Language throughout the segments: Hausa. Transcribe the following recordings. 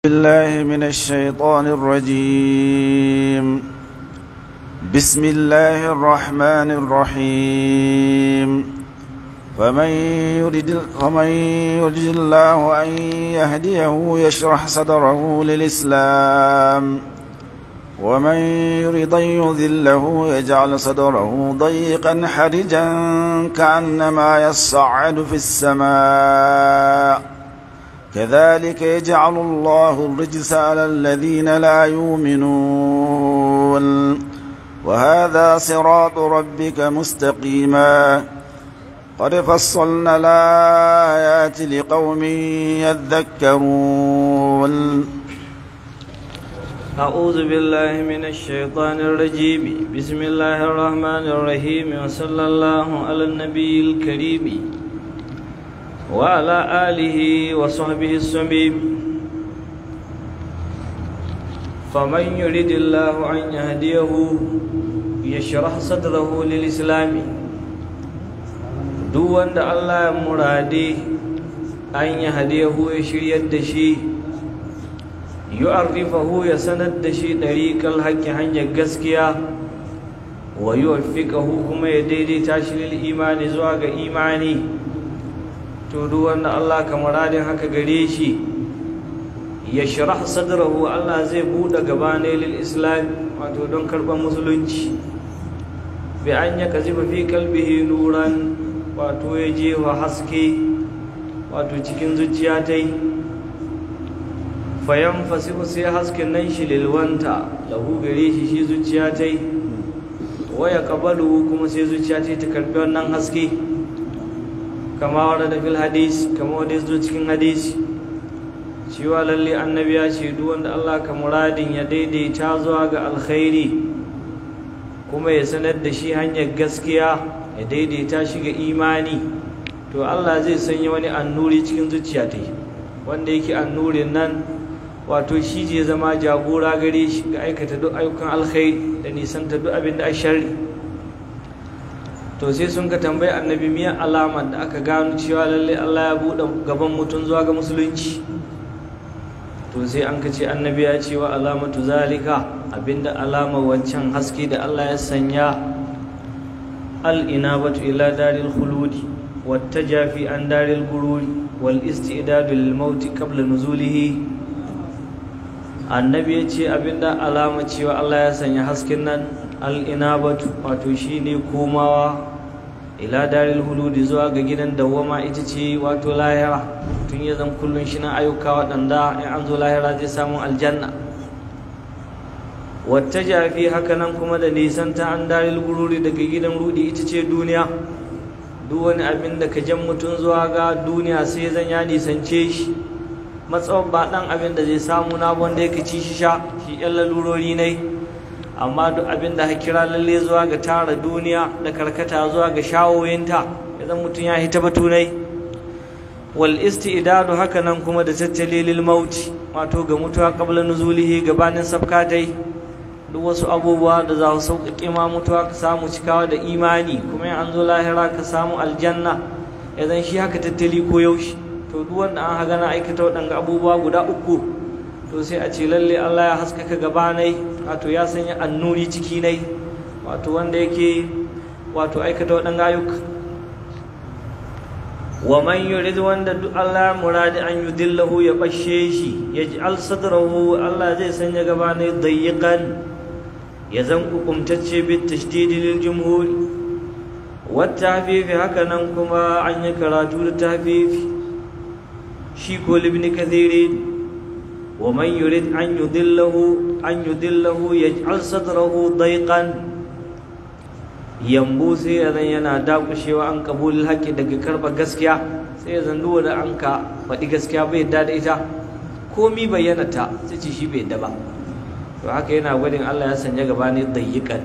بالله من الشيطان الرجيم بسم الله الرحمن الرحيم فمن يرد فمن يرد الله أن يهديه يشرح صدره للإسلام ومن يرد أن يذله يجعل صدره ضيقا حرجا كأنما يصعد في السماء كذلك يجعل الله الرجس على الذين لا يؤمنون وهذا صراط ربك مستقيما قد فصلنا الآيات لقوم يذكرون أعوذ بالله من الشيطان الرجيم بسم الله الرحمن الرحيم وصلى الله على النبي الكريم وعلى آله وصحبه السميم فمن يريد الله أن يهديه يشرح صدره للإسلام duk wanda Allah ya murade an yi hadiyahu ya shiryar da shi yu'arrifahu ya sanar da shi ɗariƙar haƙƙi hanyar gaskiya wa yuwaffiqahu kuma ya daidaita shi lil imani zuwa ga imani to duk wanda Allah ka muradin haka gare shi ya shirah sadrahu Allah zai buɗe gaba ne lil islam wato don karɓar musulunci bi an ya kazifa fi kalbihi nuran wato ya jefa haske wato cikin zuciya ta yi fayan fasihu sai hasken nan shi lilwanta lahu gare shi shi zuciya ta yi waya kabalu kuma sai zuciya ta yi ta karɓi wannan haske kama wadda da fil hadis kama wadda ya zo cikin hadisi cewa lalle annabi ya ce duk wanda Allah ka muradin ya daidaita zuwa ga alkhairi kuma ya sanar da shi hanyar gaskiya ya daidaita shi ga imani to Allah zai sanya wani annuri cikin zuciya ta wanda yake annurin nan wato shi je zama jagora gare shi ga aikata duk ayyukan alkhairi da nisanta duk abin da a sharri to sai sun ka tambayi annabi miyan alamar da aka gano cewa lalle Allah ya buɗe gaban mutum zuwa ga musulunci to sai an ka ce annabi ya ce wa alamatu zalika abinda alamar wancan haske da Allah ya sanya al-inabatu ila daril khuludi wattajafi an daril gururi wal istidadu lil mauti qabla nuzulihi annabi ya ce abinda alama cewa Allah ya sanya hasken nan al-inabatu wato shine komawa ila daril huludi zuwa ga gidan dawwama ita ce wato lahira tun ya zan kullun shi na ayyuka waɗanda in an zo lahira zai samu aljanna wata jafi haka nan kuma da nisan ta an daril gururi daga gidan rudi ita ce duniya duk wani abin da ka jan mutum zuwa ga duniya sai zan ya nisance shi matsawar ba ɗan abin da zai samu na wanda ya ci shi sha shi ƴan lalurori ne amma duk abin da kira lalle zuwa ga tara duniya da karkata zuwa ga shawoyinta idan mutum ya hita batunai wal istidadu haka nan kuma da tattali lil mauti wato ga mutuwa qabla nuzulihi gabanin sabkatai duk wasu abubuwa da za su sauƙaƙe ma mutuwa ka samu cikawa da imani kuma in an zo lahira ka samu aljanna idan shi haka tattali ko yaushe to duk wanda an haga na aikata waɗanga abubuwa guda uku to sai a ce lalle Allah ya haskaka gabanai wato ya sanya annuri ciki nai wato wanda yake wato aikata waɗanda ayyuka wa man yurid wanda duk Allah muradi an yudillahu ya bashe shi ya ji sadrahu Allah zai sanya gabanai dayyiqan ya zan hukumtacce bit tashdidi lil jumhur wa tahfifi haka nan kuma an yi karatu da tahfifi shi ko libni kathirin ومن يريد أن يضله أن يضله يجعل صدره ضيقا yambu sai ya zan yana dakushewa an kabulin haƙƙi daga karɓa gaskiya sai ya zan duwa da an ka faɗi gaskiya bai yadda da ita komi bayyana ta sai ce shi bai yadda ba to haka yana gwadin Allah ya sanya gaba ne dayyikan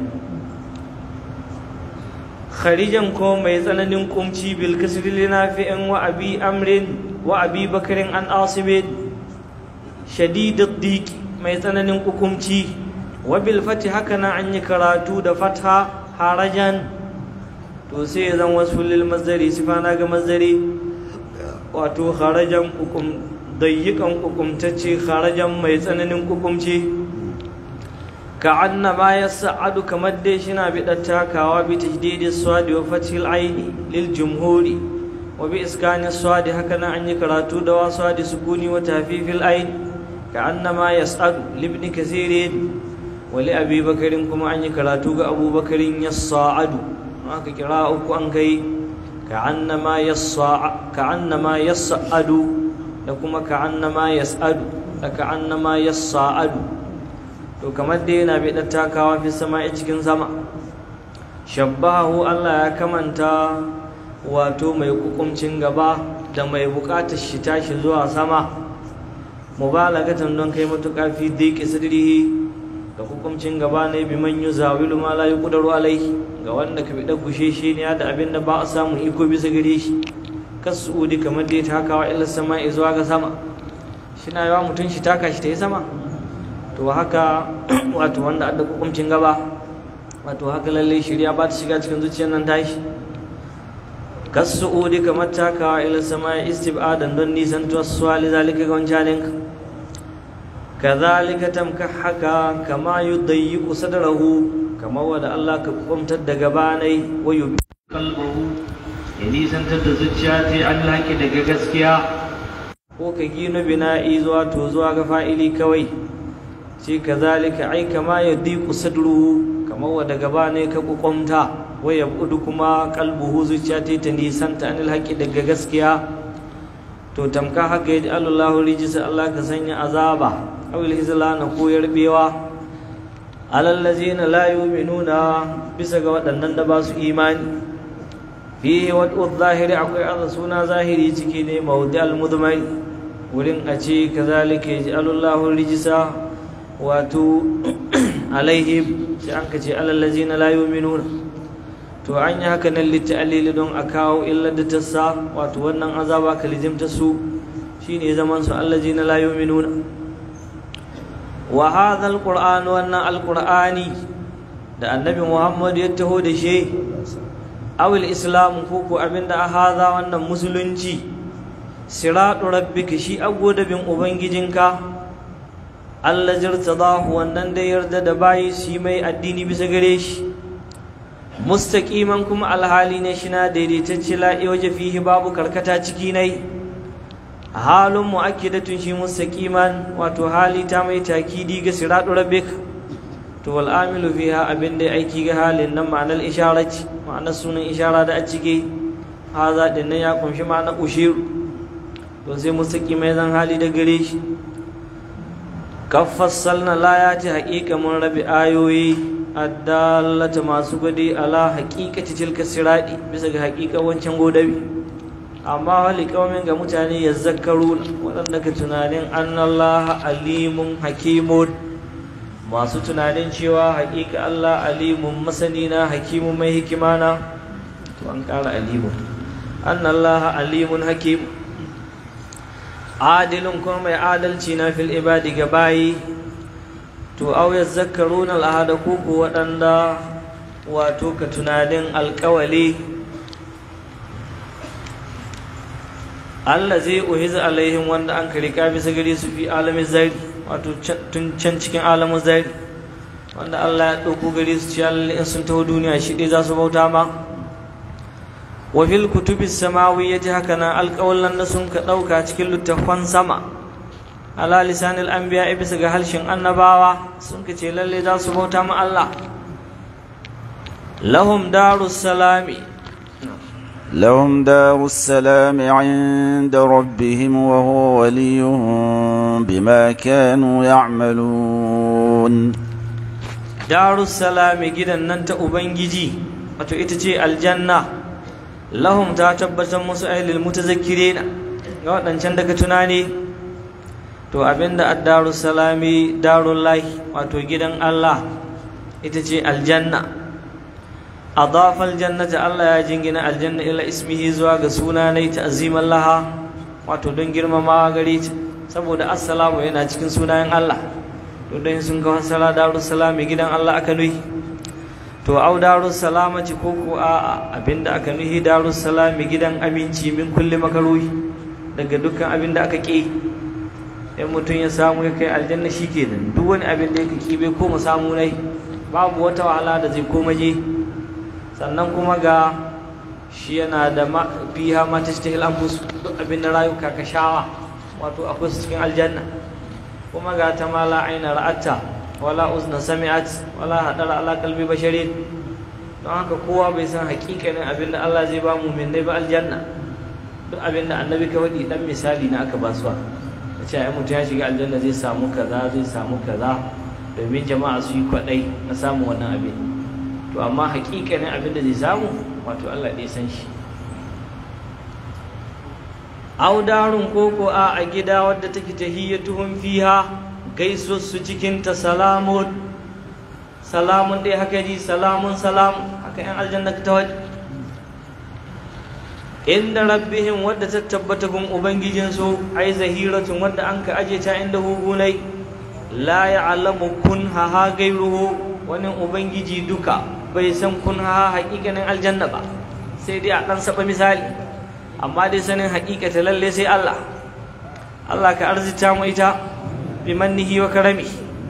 kharijan ko mai tsananin kumci bil kasri linafi'in wa abi amrin wa abi bakarin an asibin shadidad diki mai tsananin hukumci wabil fati haka nan an yi karatu da fatha harajan to sai zan wasu lil mazari sifana ga mazari wato harajan hukum dayyikan kukumtacce kharajan mai tsananin kukumce ka annama ya sa'adu kamar dai shina bi takawa bi tajdidi swadi wa fathil aini lil jumhuri wa bi iskani swadi haka nan an yi karatu da wa swadi sukuni wa tafifil aini ka annama yas'adu libni kasirin wa li abi bakarin kuma an yi karatu ga abubakarin yas'adu aka kira uku an kai ka annama yas'a ka annama yas'adu da kuma ka annama yas'adu da ka annama yas'adu to kamar dai yana bai ɗan takawa fi sama a cikin sama shabbahu Allah ya kamanta wato mai kukumcin gaba da mai buƙatar shi tashi zuwa sama mubalagatan don kai matuƙa fi diki sadrihi da hukuncin gaba ne bi man yuzawilu ma la yuqdaru alaihi ga wanda ka bi da gushe shi ne da abin da ba a samu iko bisa gare shi kasudi kamar dai takawa ila sama zuwa ga sama shi na yawa mutum shi taka shi ta yi sama to haka wato wanda adda hukuncin gaba wato haka lalle shirya ba ta shiga cikin zuciyar nan tashi kasuudi kamar takawa ila sama istibadan don nisan tuwassuwa lizalika ga wancaninka kazalika tamka haka kama yudayyiqu sadrahu kama wanda Allah ka kumtar da gabanai wa yubi qalbuhu ya nisantar da zuciya ta an haƙi daga gaskiya ko ka gino bina'i zuwa to zuwa ga fa'ili kawai ce kazalika ai kama yudayyiqu sadruhu kama wanda gabanai ka kukumta wa yabudu kuma qalbuhu zuciya ta ta nisanta an haƙi daga gaskiya to tamka haka ya ji Allahu rijisa Allah ka sanya azaba awil hizlana ko yarbewa alal ladzina la yu'minuna bisa ga waɗannan da ba su imani fihi wad'u zahiri akwai Allah suna zahiri ciki ne mawdi al mudmai wurin a ce kazalika yaj'alullahu rijisa wato alaihim sai an ka ce alal ladzina la yu'minuna to an yi haka nan litta'alili don a kawo illar da ta sa wato wannan azaba ka lijimta su shine zaman su allazina la yu'minuna wa hadha alquran wannan alqurani da annabi muhammad ya taho da shi awil islam ko ko abinda a hadha wannan musulunci siratu rabbika shi bin ubangijinka Allah jirtadahu wannan da yarda da bayi shi mai addini bisa gare shi mustaqiman kuma alhali ne shi na daidaitacce la'i waje fihi babu karkata ciki nai halin mu'akkidatun shi mustaqiman wato hali ta mai takidi ga siratu rabbik to wal amilu fiha abin da aiki ga halin nan ma'anar isharati ma'anar sunan ishara da a cike haza din nan ya kunshi ma'anar ushiru to sai mustaqimai zan hali da gare shi kaffassalna layati haƙiƙa mun rabi ayoyi addallata masu gudi ala haƙiƙati tilka siradi bisa ga haƙiƙa wancan godabi amma wali kaumin ga mutane ya zakaru waɗanda ka tunanin annallaha alimun hakimun masu tunanin cewa haƙiƙa Allah alimun masani na hakimun mai hikima na to an ƙara alimun annallaha alimun hakim adilun kuma mai adalci na fil ibadi ga bayi to aw yazakkaruna al'ada ko ko waɗanda wato ka tunanin alƙawali Allah zai uhiza alaihim wanda an karika bisa gare su fi alamin zari wato tun can cikin alamin zari wanda Allah ya ɗauko gare su ci in sun taho duniya shi ɗaya za su bauta ma wa fil kutubis samawiyyati haka nan alƙawallan da sun ka ɗauka cikin littattafan sama ala lisanil anbiya bisa ga harshen annabawa sun ka ce lalle za su bauta ma Allah lahum darus salami لهم دار السلام عند ربهم وهو وليهم بما كانوا يعملون دار السلام جدا ننت أبنجي wato ita ce aljanna lahum ta tabbatar musu ailil mutazakkirina ga waɗancan daga tunani to abinda addaru salami darul lahi wato gidan Allah ita ce aljanna adafa aljannata Allah ya jingina aljanna ila ismihi zuwa ga suna ne ta'ziman laha wato don girmamawa gare ta saboda assalamu yana cikin sunayen Allah to dan sun ga wasala darus salami gidan Allah aka nuhi to au darus salamati ko ko a abinda aka nuhi darus salami gidan aminci min kulli makaruhi daga dukkan abinda aka ki in mutum ya samu ya kai aljanna shi ke nan duk wani abin da yake kibe ko mu samu nai babu wata wahala da zai koma je sannan kuma ga shi yana da fiha ma tashtahil anfus duk abin da rayuka ka shawa wato akwai su cikin aljanna kuma ga ta mala aina ra'atta wala uzna sami'at wala hadara ala qalbi basharin don haka kowa bai san hakikanin abin da Allah zai ba mu minnai ba aljanna duk abin da annabi ka faɗi dan misali na aka ba su ce ai mutum ya shiga aljanna zai samu kaza zai samu kaza domin jama'a su yi kwaɗai na samun wannan abin to amma hakikanin abin da zai samu wato Allah ɗaya san shi audarun koko a a gida wadda take tahiyyatuhum fiha gaisuwar su cikin ta salamun salamun dai haka ji salamun salam haka yan aljanna ta waje inda rabbihim wadda ta tabbata gun ubangijinsu ai zahiratun wadda an ka aje ta inda hugunai la ya'lamu kun ha gairuhu wani ubangiji duka bai san kun ha haƙiƙanin aljanna ba sai dai a ɗan saba misali amma dai sanin haƙiƙata lalle sai Allah Allah ka arzita mu ita bi mannihi wa karami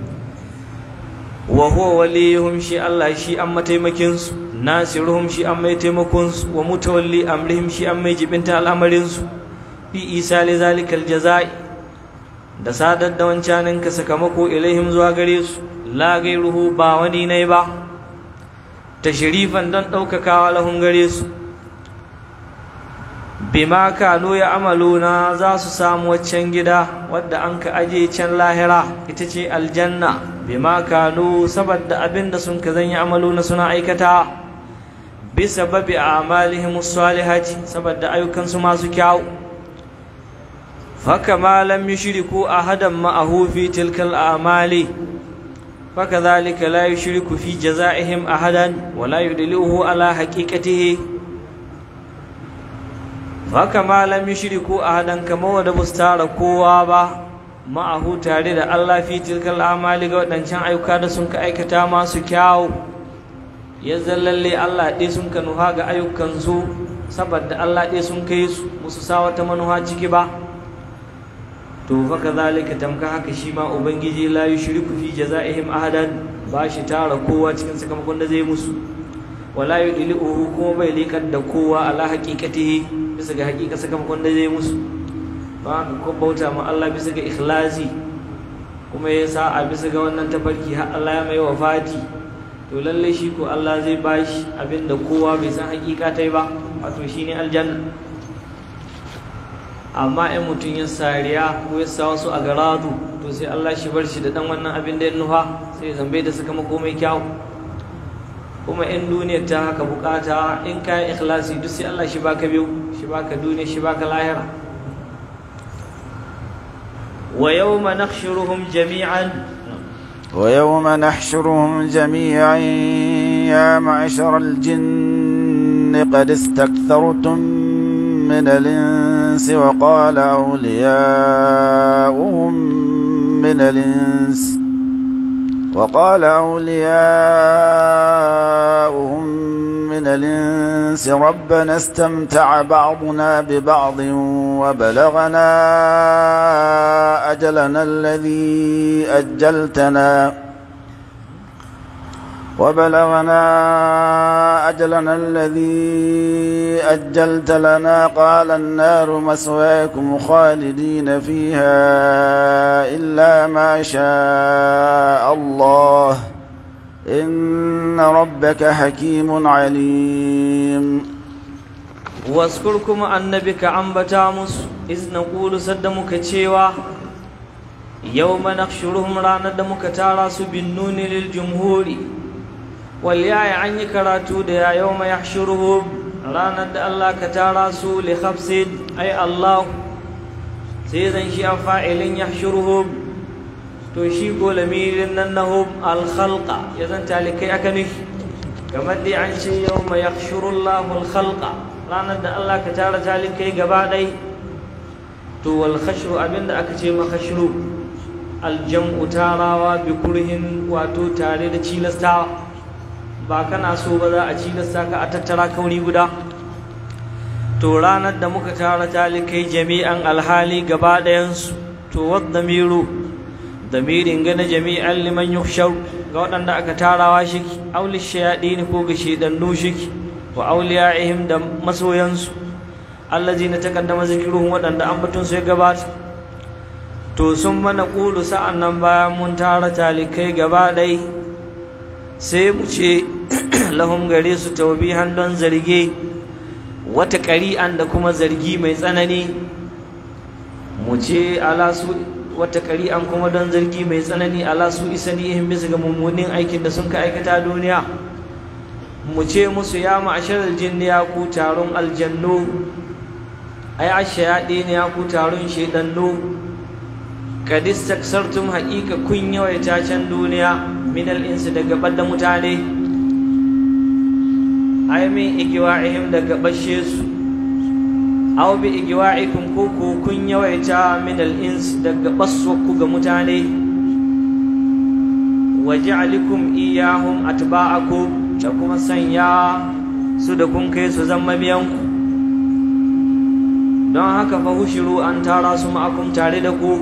wa huwa waliyuhum shi Allah shi an mataimakin su nasiruhum shi an mai taimakon su wa mutawalli amrihim shi an mai jibinta al'amarin su fi isa li zalikal jazai da sadar da wancanin ka sakamako ilaihim zuwa gare su la gairuhu ba wani ne ba tashrifan don ɗaukakawa lahun gare su bima kanu ya amaluna za su samu waccan gida wadda an ka aje can lahira ita ce aljanna bima kanu saboda abin da sun ka zanya amaluna suna aikata bisa babi a amalihim salihati saboda ayyukansu masu kyau faka ma lam yushriku ahadan ma'ahu fi tilkal a'mali فكذلك لا يشرك في جزائهم أحدا ولا يدلوه على حقيقته فكما لم يشركوا أحدا كما ودبستار كوابا معه تاريد الله في تلك الأعمال ودنشان أيوكا دسنك أيكتا ما سكاو يزلل لي الله دي سنك نهاغ أيوكا نسو سبد الله دي سنك يسو مسساوة منها جكبا to fa kadhalika tamka haka shi ma ubangiji la yushriku fi jazaihim ahadan ba shi tara kowa cikin sakamakon da zai musu wala yudlihu kuma bai likar da kowa ala haqiqatihi bisa ga haqiqa sakamakon da zai musu ba ko bauta ma Allah bisa ga ikhlasi kuma ya sa a bisa ga wannan tafarki har Allah ya mai wafati to lalle shi ko Allah zai bashi abinda kowa bai san haqiqa tai ba wato shine aljanna amma in mutum ya sariya ko ya sa wasu a garadu to sai Allah shi bar shi da dan wannan abin da ya nufa sai zambe da sakamako mai kyau kuma in duniyar ta haka bukata in ka yi ikhlasi duk sai Allah shi baka biyu shi baka duniya shi baka lahira wa yawma nakhshuruhum jami'an ويوم نحشرهم جميعا يا معشر الجن قد استكثرتم من الإنس وقال أولياؤهم من الإنس وقال أولياؤهم من الإنس ربنا استمتع بعضنا ببعض وبلغنا أجلنا الذي أجلتنا وبلغنا أجلنا الذي أجلت لنا قال النار مسواكم خالدين فيها إلا ما شاء الله إن ربك حكيم عليم واذكركم النبي عن بتامس إذ نقول سدمك تشيوا يوم نخشرهم رانا دمك تاراس بالنون للجمهور والياء عني كراتو ديا يوم يحشرهم رانا الله كتاراس لخبس أي الله سيزن شيء فاعل يحشرهم to shi ko lamirin nan na hum alkhalqa ya zanta likai aka nufi kamar dai an ce yau mai yakhshurullahu alkhalqa ranar da Allah ka tara talikai gaba ɗai to wal khashru abinda aka ce ma khashru aljam'u tarawa bi kurhin wato tare da cilastawa ba kana so ba za a cilasta ka a tattara kauri guda to ranar da muka tara talikai jami'an alhali gaba ɗayansu to wadda-miru damirin gana jami'an liman yukhshar ga waɗanda aka tarawa shi auli shayaɗi ko ga shidannu shi wa auliya'ihim da masoyansu allazi na takaddama zikiruhum waɗanda ambatun su ya gabata to sun mana ƙulu sa'an nan bayan mun tara talikai gaba ɗai sai mu ce lahum gare su taubihan don zarge wata ƙari'an da kuma zargi mai tsanani mu ce ala su wata ƙari'an kuma don zargi mai tsanani ala su isani ihin bisa ga mummunin aikin da sun ka aikata duniya mu ce musu ya ma'ashar aljinni ya ku taron aljannu ai ashayaɗi ne ya ku taron shaidannu kadis taksartum haƙiƙa kun yawaita can duniya min al'insu daga ɓadda mutane ai min igiwa'ihim daga bashe su aw bi igwa'ikum ko ko kun yawaita min al-ins daga baswaku ga mutane waja'alikum iyahum atba'akum da kuma sanya su da kun kai su zama biyanku don haka fa hushiru an tara su ma'akum tare da ku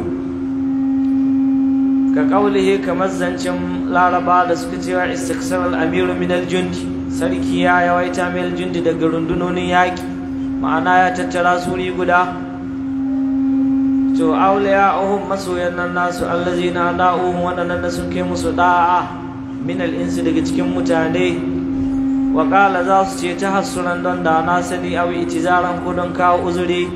ka kaulihi kamar zancen laraba da suka cewa istiksar al-amiru min al-jundi sarki ya yawaita min al-jundi daga rundunonin yaƙi ma'ana ya tattara suri guda to auliya uhum masoyan nan nasu allazina da'uhum wadannan da sun kai musu da'a min al-insi daga cikin mutane wa qala za su ce ta hassunan don da na sani aw itizaran ko don kawo uzuri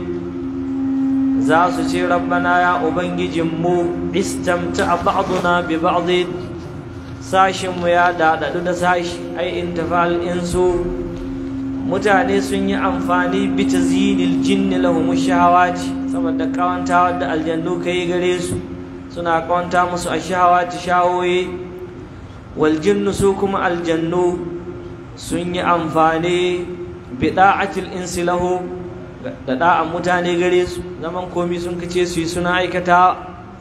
za su ce rabbana ya ubangijin mu istamta ba'duna bi ba'd sashin mu ya dadadu da sashi ai intafal insu mutane sun yi amfani bi tazinil jinni lahum shahawati saboda kawanta da aljannu kai gare su suna kawanta musu ashahawati shawoyi wal jinnu su kuma aljannu sun yi amfani bi da'atil insi lahu da da'an mutane gare su zaman komi sun kace su yi suna aikata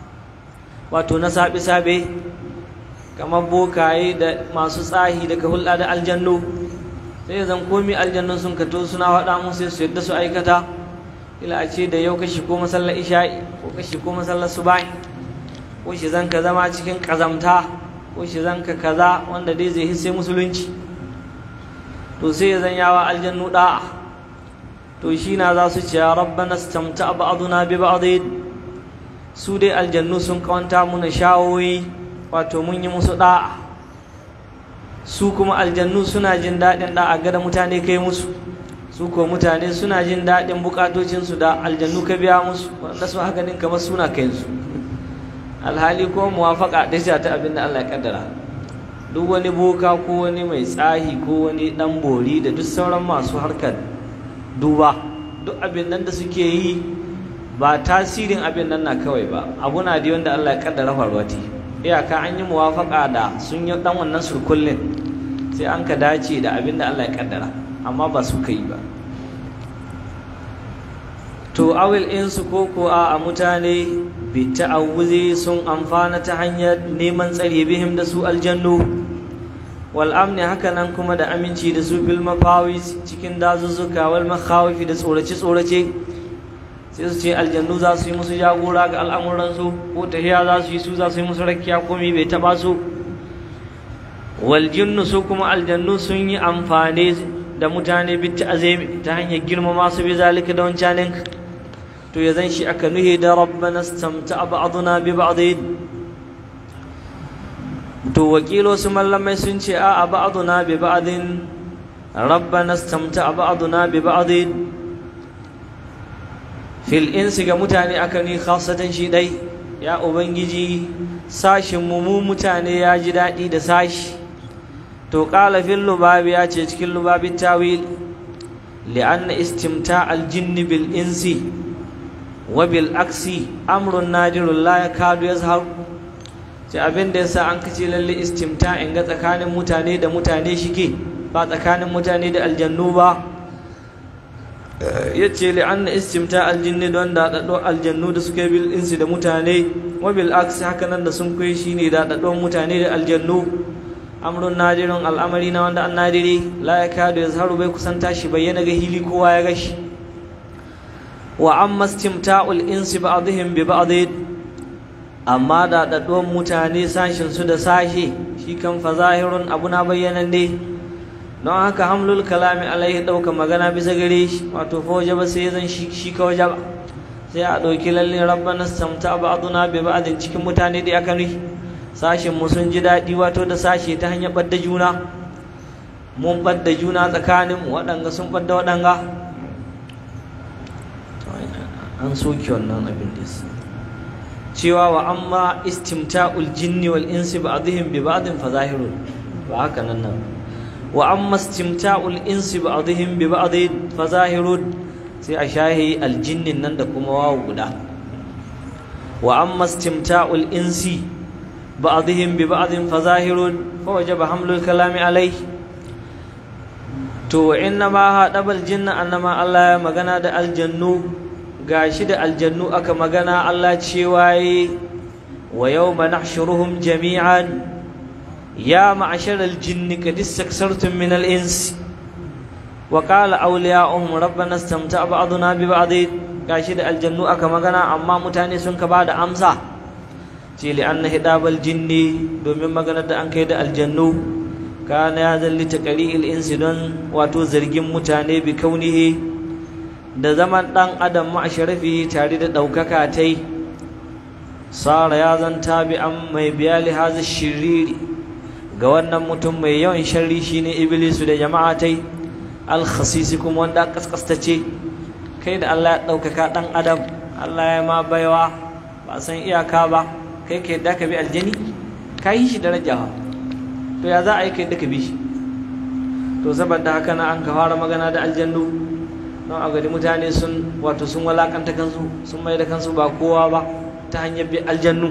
wato na sabe sabe kamar bokaye da masu tsahi daga hulɗa da aljannu sai zan komi aljannun sun kato suna faɗa mun sai su yadda su aikata ila a ce da yau kashi ko masallar isha'i ko kashi ko masallar suba'i ko shi zan ka zama cikin ƙazamta ko shi zan ka kaza wanda dai zai hisse musulunci to sai ya zan yawa aljannu da'a to shi na za su ce rabbana stamta ba'duna bi ba'd su dai aljannu sun kawanta muna shawoyi wato mun yi musu da'a su kuma aljannu suna jin daɗin da a gada mutane kai musu su ko mutane suna jin daɗin bukatocinsu da aljannu ka biya musu wanda su haka din kamar suna kai su alhali ko muwafaka da ta abin da Allah ya kaddara duk wani boka ko wani mai tsahi ko wani dan bori da duk sauran masu harkar duba duk abin nan da suke yi ba tasirin abin nan na kawai ba abu na da wanda Allah ya kaddara farwati iyaka an yi muwafaka da sun yi dan wannan surkullin sai an ka dace da abin da Allah ya kaddara amma ba su kai ba to awil insu ko ko a mutane bi ta'awuzi sun amfana ta hanyar neman tsare bihim da su aljannu wal amni haka nan kuma da aminci da su bil mafawis cikin dazuzzuka wal makhawifi da tsorace tsorace sai su ce aljannu za su yi musu jagora ga al'amuransu ko tahiya za su yi su za su yi musu rakiya komi bai taba su wal jinnu su kuma aljannu sun yi amfani da mutane bi ta'azimi ta hanyar girmama su bi zalika da wancanin to ya zan shi aka nuhi da rabbana stamta ba'duna bi ba'd to wakilo su mallamai sun ce a ba'duna bi ba'din rabbana stamta ba'duna bi ba'd fil insi ga mutane aka ni khasatan shi dai ya ubangiji sashin mu mu mutane ya ji daɗi da sashi to qala fil lubabi ya ce cikin lubabin tawil li'anna istimta al-jinni bil insi wa bil aksi amrun nadirun la yakadu yazhar ce abin da yasa an kace lalle istimta in ga tsakanin mutane da mutane shike ba tsakanin mutane da aljannu ba yace li anna istimta aljinni don da dado aljannu da suke bil insi da mutane wa bil aksi haka nan da sun kai shine da dado mutane da aljannu amrun nadirun al'amari na wanda an nadiri la yakadu yazharu bai kusanta shi bayyana ga hili kowa ya gashi wa amma istimta'ul insi ba'dihim bi ba'd amma da daɗuwan mutane sashin su da sashe shi kan fa zahirun abu na bayyanan ne don haka hamlul kalami alaihi ɗauka magana bisa gare shi wato fa waje ba sai zan shi ka waje ba sai a ɗauki lalle rabbana samta ba'duna bi ba'din cikin mutane da aka nufi sashin mu sun ji daɗi wato da sashe ta hanyar ɓadda juna mun ɓadda juna tsakanin mu waɗanga sun ɓadda waɗanga an soke wannan abin da cewa wa amma istimta'ul jinni wal insi ba'dihim bi ba'din fa zahirun ba haka nan nan wa amma istimta'ul insi ba'dihim bi ba'din fa zahirun sai a shahi aljinnin nan da kuma wawu guda wa amma istimta'ul insi ba'dihim bi ba'din fa zahirun fa wajaba hamlul kalami alai to inna ma hadabal jinna annama Allah ya magana da aljannu gashi da aljannu aka magana Allah cewa yi wa yawma nahshuruhum jami'an ya ma'ashar aljinni qad istaksartum min al-ins wa qala awliya'uhum rabbana istamta'a ba'duna bi ba'd gashi da aljannu aka magana amma mutane sun ka bada amsa ce li anna hidabal jinni domin magana da an kai da aljannu kana ya zalli taqri'il insi don wato zargin mutane bi kaunihi da zaman ɗan adam ma'asharafi tare da ɗaukaka ta yi sara ya zanta bi an mai biya lihazi shiriri ga wannan mutum mai yawan sharri shine iblisu da jama'a ta yi alkhasisi kuma wanda kaskastace kai da Allah ya ɗaukaka ɗan adam Allah ya ma baiwa ba san iyaka ba kai ka yadda ka bi aljani ka yi shi daraja to ya za a yi ka yadda ka bi shi to saboda haka na an ka fara magana da aljannu don a gari mutane sun wato sun walakanta kansu sun mai da kansu ba kowa ba ta hanyar bi aljannu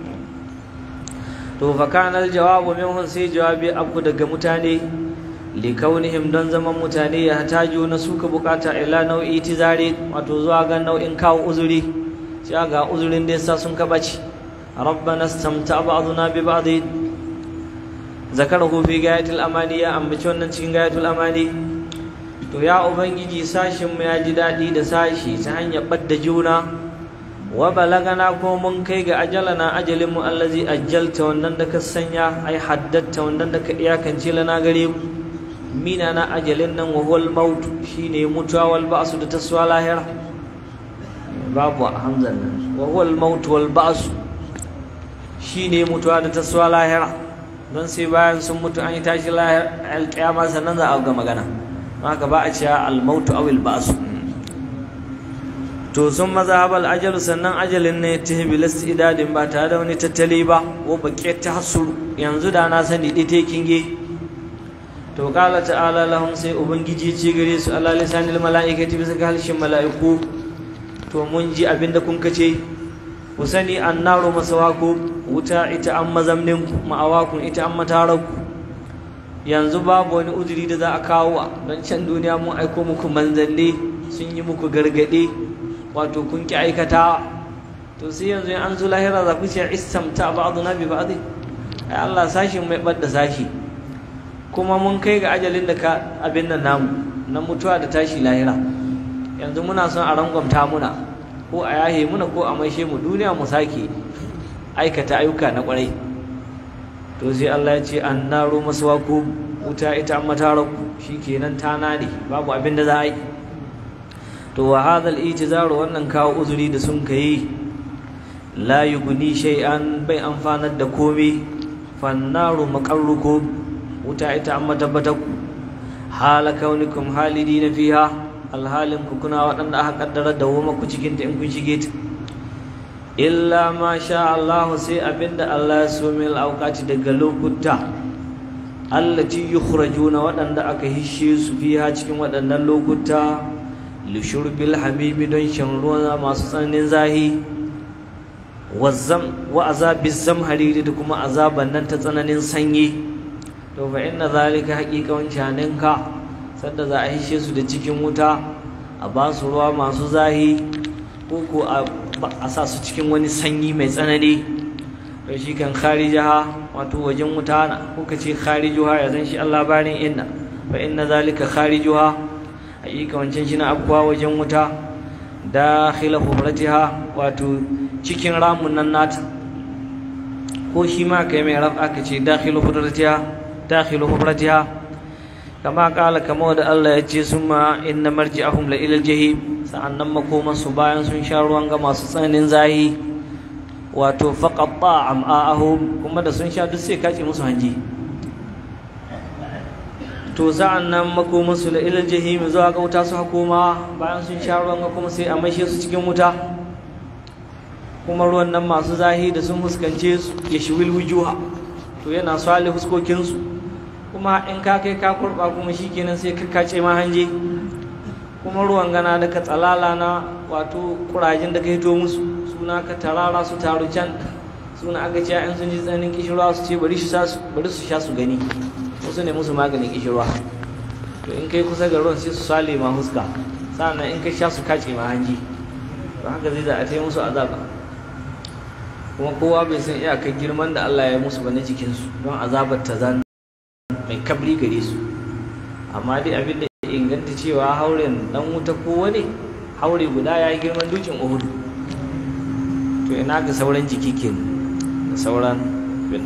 to fa kana aljawabu minhum sai jawabi abu daga mutane li kaunihim don zaman mutane ya hataju na suka bukata ila nau'i tizare wato zuwa ga nau'in kawo uzuri sai ga uzurin da yasa sun kabaci rabbana istamta ba'duna bi ba'd zakarahu fi gayatil amani ya ambaci wannan cikin gayatul amani to ya ubangiji sashinmu ya ji daɗi da sashi ta hanyar ɓadda juna wa balagana ko mun kai ga ajalana ajalinmu allazi ajjalta wannan da ka sanya ai haddatta wannan da ka iyakance lana gare mu mina na ajalin nan wa huwal maut shine mutuwa wal ba'su da taswa lahira babu hamzan nan wa huwal maut wal ba'su shine mutuwa da taswa lahira don sai bayan sun mutu an yi tashi lahira alƙiyama sannan za a ga magana haka ba a cewa almautu awil ba'su to sun mazhabal ajal sannan ajalin ne ta bilas idadin ba tare da wani tattali ba ko baƙi ta hasuru yanzu da na sani ɗi ta kinge to kala ta'ala lahum sai ubangiji ce gare su ala lisanil mala'ikati bisa ga halshin mala'iku to mun ji abin da kun kace ku sani annaru masawaku wuta ita an mazamnin ma'awakun ita an mataraku yanzu babu wani uzuri da za a kawo don can duniya mun aiko muku manzanni sun yi muku gargaɗe wato kun ki aikata to sai yanzu an zo lahira za ku ce istamta ba'duna bi ba'd ai Allah sashi mai bar da sashi kuma mun kai ga ajalin da ka abin nan namu na mutuwa da tashi lahira yanzu muna son a rangwamta muna ko a yahe muna ko a maishe mu duniya mu sake aikata ayyuka na kwarai to sai Allah ya ce annaru maswaku wuta ita an mataraku shikenan ta nade babu abin da za a yi to wa hadal itizaru wannan kawo uzuri da sun kai la yughni shay'an bai amfanar da komai fannaru maqarrukum wuta ita an matabbataku hala kaunikum halidina fiha alhalin ku kuna waɗanda aka kaddara da woma ku cikin ta in kun shige ta illa ma sha Allah sai abinda Allah ya so min auqati daga lokuta allati yukhrajuna waɗanda aka hishe su fiha cikin waɗannan lokuta li shurbil hamimi don shan ruwa masu tsananin zahi wazzam wa azabiz zamhariri da kuma azaban nan ta tsananin sanyi to fa inna zalika haqiqan shaninka sanda za a hishe su da cikin wuta a ba su ruwa masu zahi ko ko a sa su cikin wani sanyi mai tsanani to shi kan kharijaha wato wajen wuta na ko ka ce kharijuha ya zan shi Allah barin inna fa inna zalika kharijuha haƙiƙa wancan shi na abuwa wajen wuta dakhila humratiha wato cikin ramun nan nata ko shi ma kai mai raf aka ce dakhilu hudratiha dakhilu hudratiha kama kala kama da Allah ya ce summa inna marji'ahum la ila jahim sa'annan makoman su bayan sun sha ruwan ga masu tsananin zahi wato faqatta am'ahum kuma da sun sha duk sai kace musu hanji to sa'annan makoman su la ila jahim zuwa ga wuta su hakoma bayan sun sha ruwan ga kuma sai a maishe su cikin wuta kuma ruwan nan masu zahi da sun fuskance su ya shiwil wujuha to yana swale huskokinsu kuma in ka kai ka kurba kuma shikenan sai ka kace ma hanje kuma ruwan gana da ka tsalala na wato kurajin da ka hito musu suna ka tarara su taru can suna aka ce in sun ji tsananin kishirwa su ce bari su sha su gani wasu ne musu maganin kishirwa to in kai kusa ga ruwan sai su sale ma huska sannan in ka sha su kace ma hanji to haka zai za a tai musu azaba kuma kowa bai san iyakar girman da Allah ya musu ba na jikinsu don azabar ta zan mai kabri gare su amma dai abin da ya inganta cewa hauren dan wuta ko wani haure guda ya yi girman dukin uhudu to ina ga sauran jiki ke da sauran bin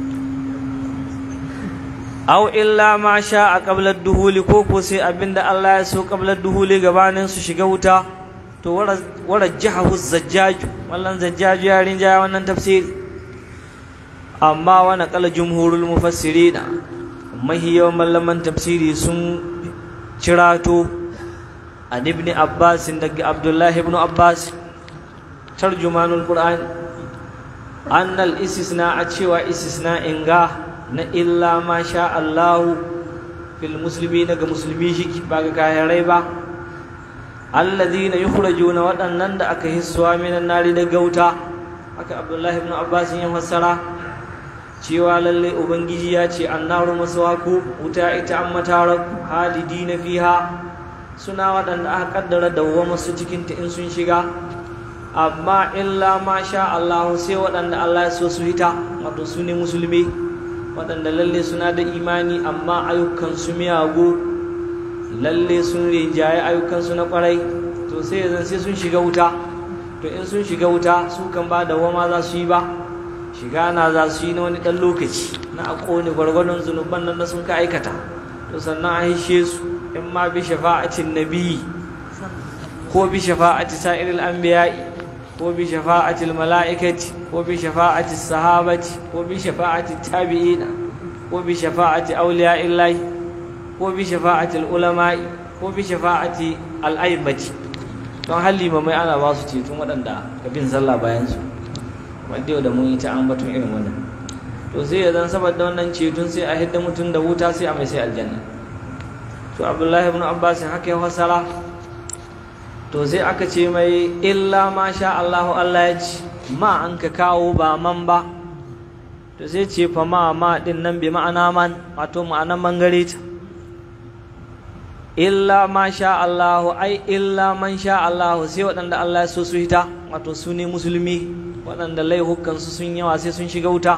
aw illa ma sha a qablar duhuli ko ko sai abin da Allah ya so qablar duhuli gabanin su shiga wuta to warajjahu zajjaju wallan zajjaju ya rinjaya wannan tafsiri amma wa naqala jumhurul mufassirina mahiyawan mallaman tafsiri sun cirato an ibn abbas daga abdullahi ibn abbas tarjumanul qur'an annal istisna a cewa istisna inga na illa ma sha Allahu fil muslimi daga musulmi shi ba ga kayarai ba alladhina yukhrajuna waɗannan da aka hissuwa minan nari da gauta aka abdullahi ibn abbas ya fassara cewa lalle ubangiji ya ce annaru maswaku wuta ita an matara halidina fiha suna waɗanda aka kaddara dawwama su cikin ta in sun shiga amma illa ma sha Allah sai waɗanda Allah ya so su hita wato su ne musulmi waɗanda lalle suna da imani amma ayyukan su miyagu lalle sun rinjaye ayyukansu na kwarai to sai ya sai sun shiga wuta to in sun shiga wuta su kan ba da wama za su yi ba shiga na za su yi na wani ɗan lokaci na a ƙone gwargwadon zunuban nan da sun ka aikata to sannan a hishe su in ma bi shafa'atin nabi ko bi shafa'ati sa'iril anbiya'i ko bi shafa'atil mala'ikati ko bi shafa'ati sahabati ko bi shafa'ati tabi'ina ko bi shafa'ati awliya'illahi ko bi shafa'atil ulama'i ko bi shafa'ati al'aimati don halli mai ana ba su ceton waɗanda ka bin sallah bayan su wanda yau da mun yi ta ambaton irin wannan to sai ya zan saboda wannan ceton sai a hidda mutum da wuta sai a mai sai aljanna to abdullahi ibn abbas haka ya fasara to sai aka ce mai illa ma sha Allahu Allah ya ci ma an ka kawo ba man ba to sai ce fa ma ma din nan bi ma'ana man wato ma'anan mangare ta illa ma sha Allahu ai illa man sha Allahu sai waɗanda Allah ya so su hita wato su ne musulmi waɗanda laihukansu sun yawa sai sun shiga wuta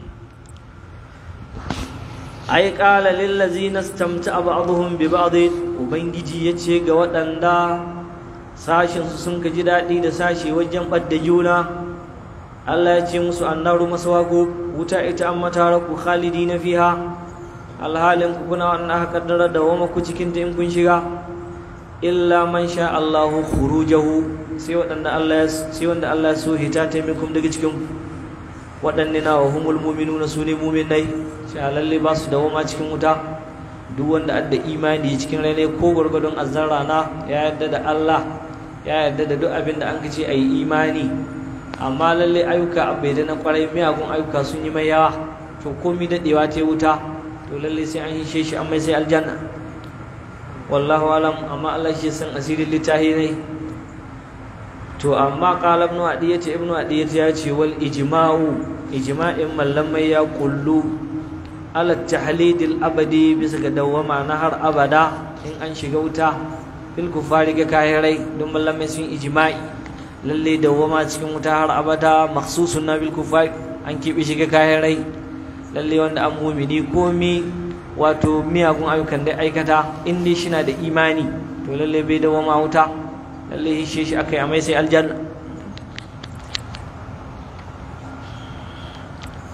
ai qala lil ladzina istamta'a ba'dhum bi ba'd ubangiji yace ga waɗanda sashin su sun ji daɗi da sashi wajen ɓadda juna Allah ya ce musu annaru maswaku wuta ita an mataraku khalidina fiha alhalin ku kuna wannan aka kaddara da wama ku cikin ta in kun shiga illa man sha Allahu khurujahu sai waɗanda Allah ya sai wanda Allah ya so hita ta minkum daga cikin waɗanne na wa humul mu'minuna su ne mu'minai sai lalle ba su dawoma cikin wuta duk wanda adda imani cikin rai ko gwargwadon azzara na ya yarda da Allah ya yarda da duk abin da an kace ayi imani amma lalle ayyuka bai da na kwarai miyagun ayyuka sun yi mai yawa to komi dadewa ta wuta to lalle sai an hishe shi an mai sai aljanna wallahu alam amma Allah shi san asirin littahi ne to amma qala ibn adi yace ibn adi ya ce wal ijma'u ijma'in mallamai ya kullu ala tahlidil abadi bisa ga dawama na har abada in an shiga wuta fil kufari ga kahirai don mallamai sun ijma'i lalle dawama cikin wuta har abada makhsusun na bil kufari an kibi shiga kahirai lalle wanda an mumini komi wato miyagun ayyukan da aikata in dai shi na da imani to lalle bai dawama wuta lalle hishe shi aka yi amai sai aljanna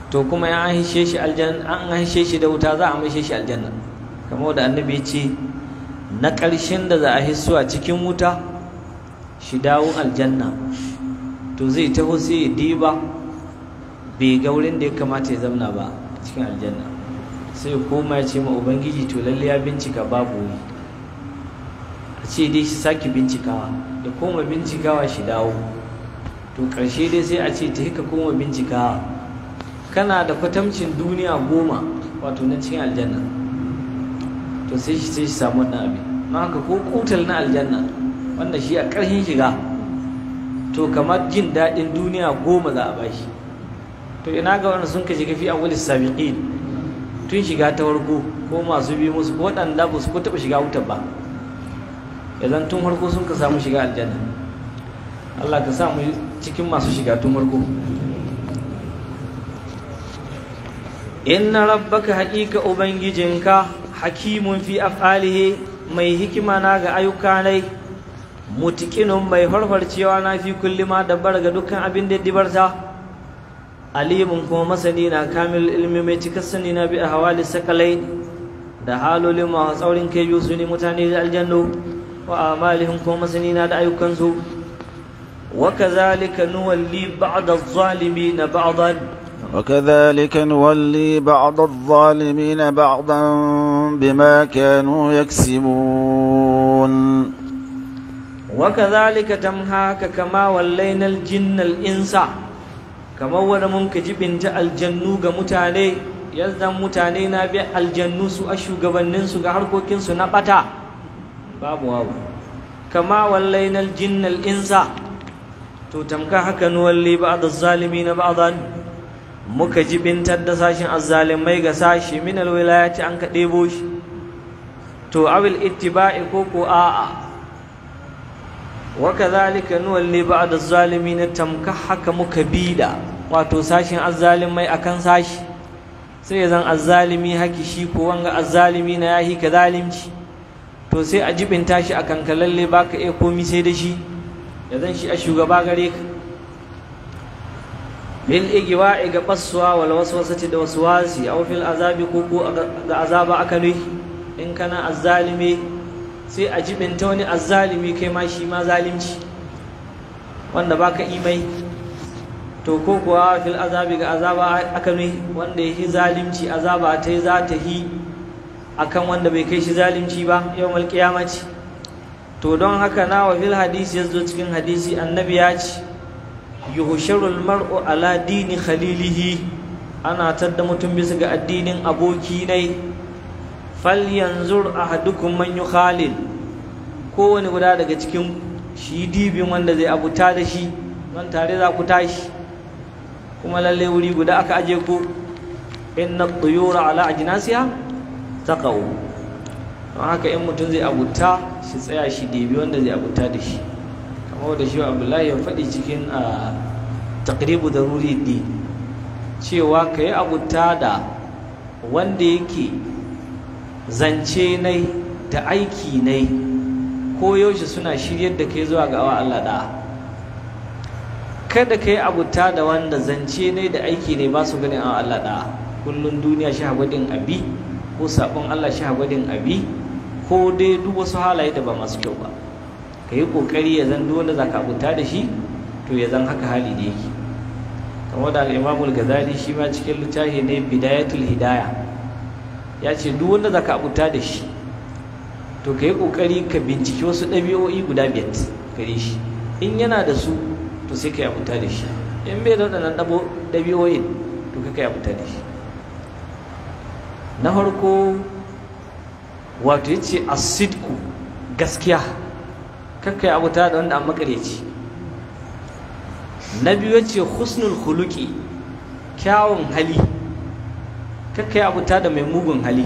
to kuma ya an hishe shi aljanna an hishe shi da wuta za a maishe shi aljanna kamar da annabi ya ce na ƙarshen da za a hisso a cikin wuta shi dawo aljanna to zai taho sai ya diba bai ga wurin da ya kamata ya zamna ba a cikin aljanna sai koma ya ce ma ubangiji to lalle ya bincika babu wuri a ce dai shi sake bincikawa da koma bincikawa shi dawo to ƙarshe dai sai a ce ta hika koma bincikawa kana da kwatamcin duniya goma wato na cikin aljanna to sai shi sai shi samu wannan abin don haka ko kutal na aljanna wanda shi a ƙarshen shiga to kamar jin daɗin duniya goma za a bashi to ina ga wanda sun ka shiga fi awwalis sabiqin tun shiga ta farko ko masu bi musu ko waɗanda ba su ko taɓa shiga wutar ba idan tun farko sun ka samu shiga aljanna Allah ka samu cikin masu shiga tun farko inna rabbaka haƙiƙa ubangijinka hakimun fi af'alihi mai hikima na ga ayyuka nai mutiqinun mai farfarcewa na fi kulli ma dabbar ga dukkan abin da dibarta alimun kuma masani na kamil ilmi mai cikar sani na bi a hawali sakalai da halolin masu tsaurin kai biyu su ne mutane da aljannu wa amalihim kuma masani na da ayyukansu wa kazalika nuwalli ba'da adh-dhalimin ba'dan وكذلك نولي بعض الظالمين بعضا بما كانوا يكسبون وكذلك تمهاك كما ولينا الجن الإنس kamar wani mun ka jibinta aljannu ga mutane yanzu mutane na bi aljannu su a shugabanninsu ga harkokinsu na bata babu wawu kama wallainal jinnal insa to tamka haka nuwalli ba'd az-zalimin ba'dan muka jibintar da sashin azzalimai ga sashi min alwilayati an ka ɗebo shi to awil ittiba'i ko ko a'a wa kadhalika nuwalli ba'd az-zalimin tamka haka muka bida wato sashin azzalimai akan sashi sai zan azzalimi haki shi ko wanga azzalimi na yahi ka zalimci to sai a jibinta shi akan kalalle baka iya komi sai da shi ya zan shi a shugaba gare ka bil igwa'i ga baswa wal waswasati da waswasi aw fil azabi ko ko ga azaba aka ne in kana azzalimi sai a jibinta wani azzalimi kai ma shi ma zalimci wanda baka imai to ko kuwa fil azabi ga azaba aka ne wanda yi zalimci azaba ta za ta yi akan wanda bai kai shi zalimci ba yawmal qiyamati to don haka na wa fil hadisi yazo cikin hadisi annabi ya ce yuhsharul mar'u ala dini khalilihi ana tadda mutum bisa ga addinin aboki ne falyanzur ahadukum man yukhalil kowane guda daga cikin shi dibin wanda zai abuta da shi don tare za ku tashi kuma lalle wuri guda aka aje ku inna tuyura ala ajnasiha taqaw don haka in mutum zai abuta shi tsaya shi dibi wanda zai abuta da shi kamar da shi abdullahi ya faɗi cikin a taqribu daruri din cewa ka yi abuta da wanda yake zance nai da aiki nai ko yaushe suna shiryar da kai zuwa ga awa Allah da kada ka yi abuta da wanda zance ne da aiki ne ba su ganin awa Allah da kullum duniya shi hagwadin abi ko sabon Allah shi hagwadin abi ko dai duk wasu halaye da ba masu kyau ba ka yi kokari ya zan duk wanda za ka abuta da shi to ya zan haka hali da yake kamar da al-Imam ghazali shi ma cikin littafi ne Bidayatul Hidaya ya ce duk wanda za ka abuta da shi to ka yi ƙoƙari ka binciki wasu ɗabi'o'i guda biyar gare shi in yana da su to sai ka yi abuta da shi in bai da waɗannan ɗabi'o'in to ka yi abuta da shi na farko wato ya ce asidku gaskiya kakka yi abuta da wanda an makareci na biyu ya ce husnul huluki kyawun hali kakka yi abuta da mai mugun hali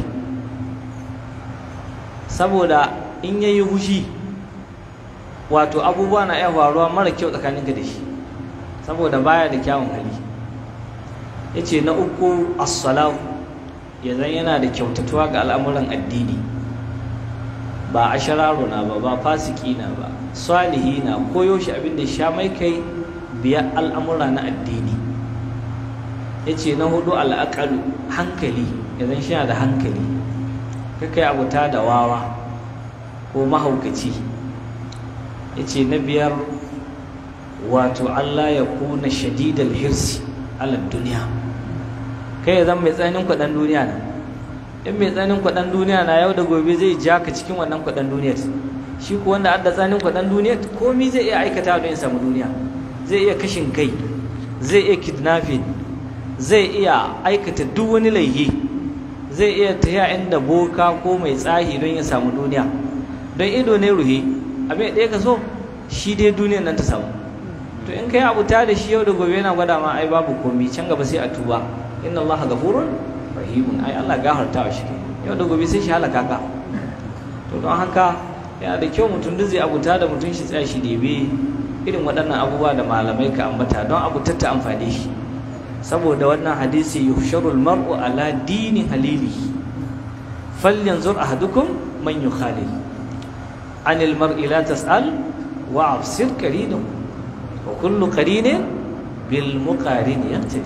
saboda in yayi hushi wato abubuwa na iya faruwa mara kyau tsakaninka da shi saboda baya da kyawun hali yace na uku as-salahu yanzu yana da kyautatuwa ga al'amuran addini ba ashararo na ba ba fasiki na ba salihi na koyo shi abin da sha mai kai biya al'amura na addini ya ce na hudu al'aƙalu hankali idan shi da hankali kakai abuta da wawa ko mahaukaci ya ce na biyar wato Allah ya kuna shadidal hirsi ala duniya kai ya zama mai tsananin kwaɗan duniya na in mai tsananin kwaɗan duniya na yau da gobe zai ja ka cikin wannan kwaɗan duniyar shi ko wanda adda tsananin kwaɗan duniyar komi zai iya aikata don ya samu duniya zai iya kashin kai zai iya kidnapping zai iya aikata duk wani laihi zai iya tafiya inda boka ko mai tsahi don ya samu duniya don ido ne ruhe abin ɗaya ka so shi dai duniyar nan ta samu to in kai abuta da shi yau da gobe yana gwada ma ai babu komi can gaba sai a tuba inna Allah ghafurun rahimun ai Allah gafarta wa shi yau da gobe sai shi halaka ka to don haka yana da kyau mutum duk zai abuta da mutum shi tsaya shi debe irin waɗannan abubuwa da malamai ka ambata don abutar ta amfani shi saboda wannan hadisi yuhsharul mar'u ala dini halili falyanzur ahadukum man yukhalil anil mar'i la tas'al wa absir qarinahu wa kullu qarinin bil muqarin yaqtadi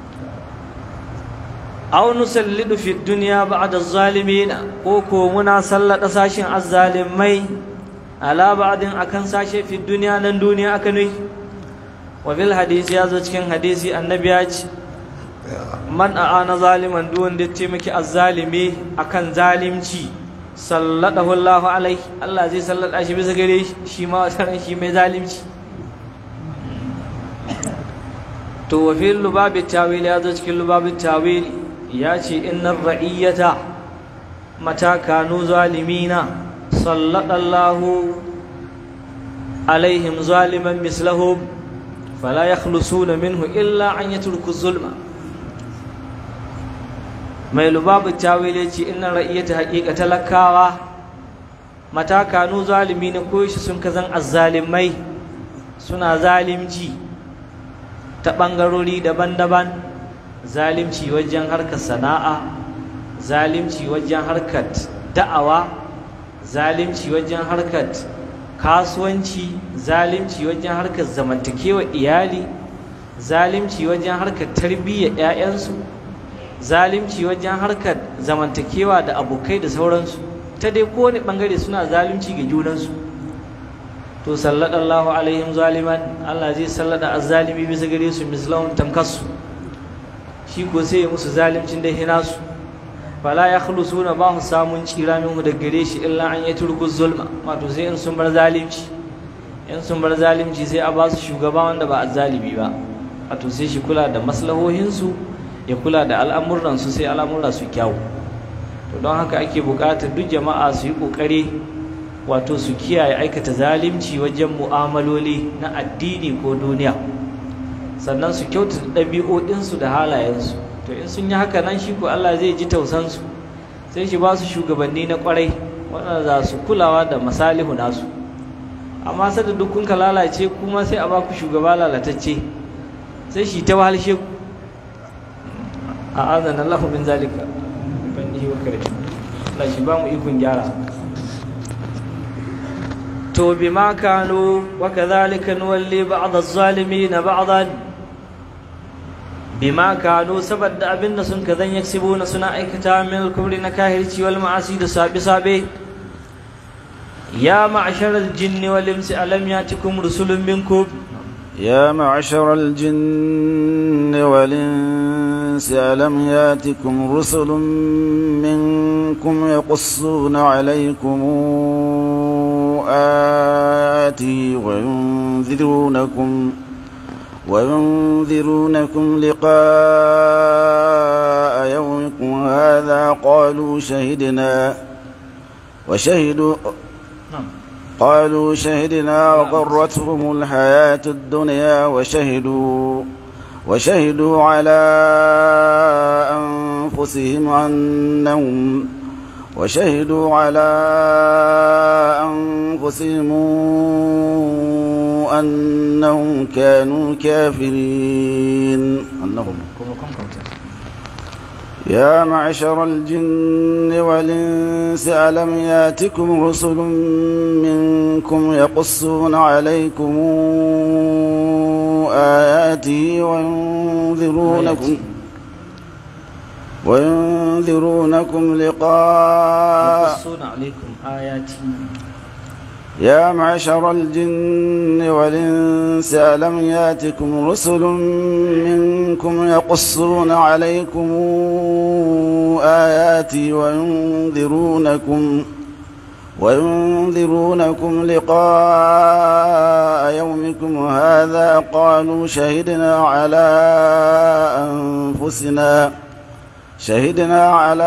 aw nusallidu fi dunya ba'da az-zalimin ko ko muna sallada sashin az-zalimai ala ba'din akan sashe fi dunya nan duniya aka nui wa fil hadisi yazo cikin hadisi annabi ya ce man a'ana zaliman duk wanda ya miki az-zalimi akan zalimci salladahu Allahu alai Allah zai sallada shi bisa gare shi shi ma wasaran shi mai zalimci to wa fil lubabi tawil yazo cikin lubabi tawil ya ce innar ra'iyyata mata kanu zalimina sallallahu alaihim zaliman mislahum fala yakhlusuna minhu illa an yatruku zulma mai lubabu tawil ya ce innar ra'iyyata haqiqa talakawa mata kanu zalimina ko shi sun kazan azzalimai suna zalimci ta ɓangarori daban-daban zalimci wajen harkar sana'a zalimci wajen harkar da'awa zalimci wajen harkar kasuwanci zalimci wajen harkar zamantakewa iyali zalimci wajen harkar tarbiyyar 'ya'yansu zalimci wajen harkar zamantakewa da abokai da sauransu ta dai kowane ɓangare suna zalimci ga junansu to sallallahu alaihim zaliman Allah zai sallada azzalimi bisa gare su mislahun tamkasu shi ko sai ya musu zalimcin da hina su fala ya khlusuna ba su samun tsira minhu da gare shi illa an yatruku zulma wato sai in sun bar zalimci in sun bar zalimci sai a ba su shugaba wanda ba azzalimi ba wato sai shi kula da maslahohin su ya kula da al'amuran su sai al'amura su kyawu to don haka ake buƙatar duk jama'a su yi ƙoƙari wato su kiyaye aikata zalimci wajen mu'amaloli na addini ko duniya sannan su kyautata ɗabi'o'insu da halayensu to in sun yi haka nan shi ko Allah zai ji tausansu sai shi ba su shugabanni na ƙwarai waɗanda za su kulawa da masalihu nasu amma sada duk kun ka lalace kuma sai a ba ku shugaba lalatacce sai shi ta wahalshe ku a azan Allah min zalika ban yi wa kare Allah shi ba mu ikon gyara to bima kanu wa kadhalika nuwalli ba'd az-zalimin ba'dan bima kanu saboda abinda sun kazan yaksibuna suna aikata min al-kubri na kahirci wal ma'asi da sabi sabe ya ma'shar al-jinni wal insi alam yatikum rusulun minkum يا معشر الجن والإنس ألم ياتكم رسل منكم يقصون عليكم آتي وينذرونكم وينذرونكم لقاء يومكم هذا قالوا شهدنا وشهدوا قالوا شهدنا وغرتهم الحياة الدنيا وشهدوا وشهدوا على أنفسهم أنهم وشهدوا على أنفسهم أنهم كانوا كافرين أنهم يا معشر الجن والإنس ألم ياتكم رسل منكم يقصون عليكم آياتي وينذرونكم وينذرونكم لقاء يقصون عليكم آياتي يا معشر الجن والإنس ألم ياتكم رسل منكم يقصون عليكم آياتي وينذرونكم وينذرونكم لقاء يومكم هذا قالوا شهدنا على أنفسنا شهدنا على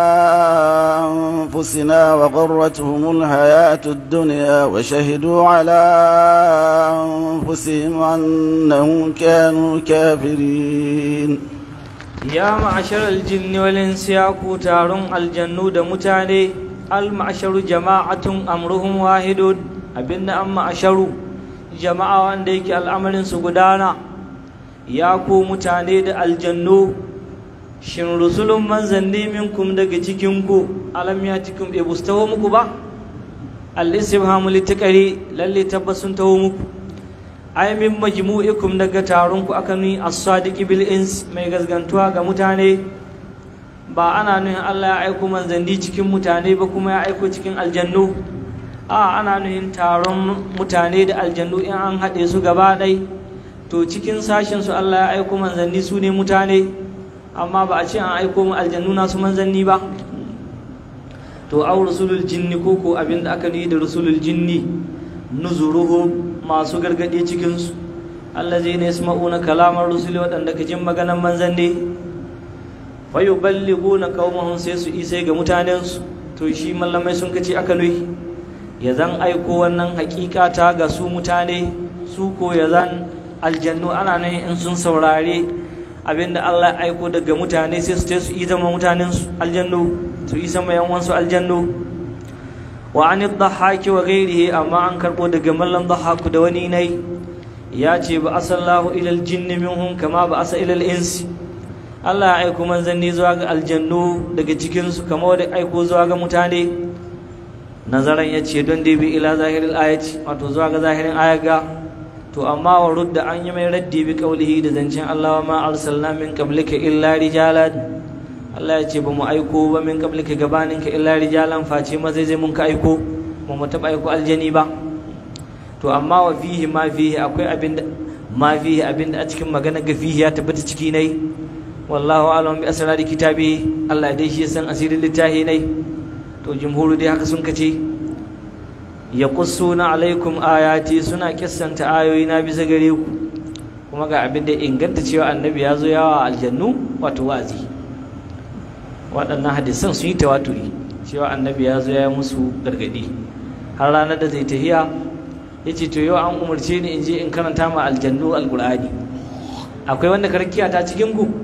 أنفسنا وغرتهم الحياة الدنيا وشهدوا على أنفسهم أنهم كانوا كافرين ya ma'ashar aljinni wal insi ya ku taron aljannu da mutane al ma'asharu jama'atun amruhum wahidun abinda an ma'asharu jama'a wanda yake al'amarin su gudana ya ku mutane da aljannu shin rusulun manzanni minkum daga cikin ku alam ya cikin bai bustawo muku ba al-istifhamu litakari lalle tabbas sun taho muku ay min majmu'ikum daga taron ku aka ni as-sadiqi bil ins mai gazgantuwa ga mutane ba ana nuhin Allah ya aiko manzanni cikin mutane ba kuma ya aiko cikin aljannu a ana nuhin taron mutane da aljannu in an haɗe su gaba ɗai to cikin sashen su Allah ya aiko manzanni su ne mutane amma ba a ce an aiko mu aljannu nasu manzanni ba to au rusulul jinni ko ko abin da aka nuhi da rusulul jinni nuzuruhum masu gargaɗe cikinsu allazi ne yasma'una kalamar rusuli waɗanda ka jin maganan manzanni fa yuballighuna qaumahum sai su isai ga mutanensu to shi mallamai sun kace aka nuhi ya zan aiko wannan hakika ta ga su mutane su ko ya zan aljannu ana nan in sun saurare abinda Allah ya aiko daga mutane sai su su yi zama mutanensu aljannu su yi sama yan wansu aljannu wa an dhahaki wa ghairihi amma an karbo daga mallan dhahaku da wani nai ya ce ba asallahu ila aljinn minhum kama ba asa ila insi Allah ya aiko manzanni zuwa ga aljannu daga cikin su kama da aiko zuwa ga mutane nazaran ya ce don dai bi ila zahiril ayati wato zuwa ga zahirin ayaga to amma wa rudda an yi mai raddi bi qaulihi da zancen Allah wa ma arsalna min qablika illa rijalan Allah ya ce ba mu aiko ba min qablika gabaninka illa rijalan face ma zai zai mun ka aiko ba mu taba aiko aljani ba to amma wa fihi ma fihi akwai abinda ma fihi abinda a cikin magana ga fihi ya tabbata ciki nai wallahu a'lam bi asrari kitabi Allah dai shi san asirin littahi nai to jumhuru dai haka sun kace yaqussuna alaikum ayati suna kissanta ayoyi na bisa gare ku kuma ga abinda inganta cewa annabi ya zo yawa aljannu wato wazi waɗannan hadisan sun yi tawaturi cewa annabi ya zo ya musu gargaɗi har ranar da zai tahiya ya ce to yau an umarce ni in je in karanta ma aljannu alƙur'ani akwai wanda karkiya ta cikin ku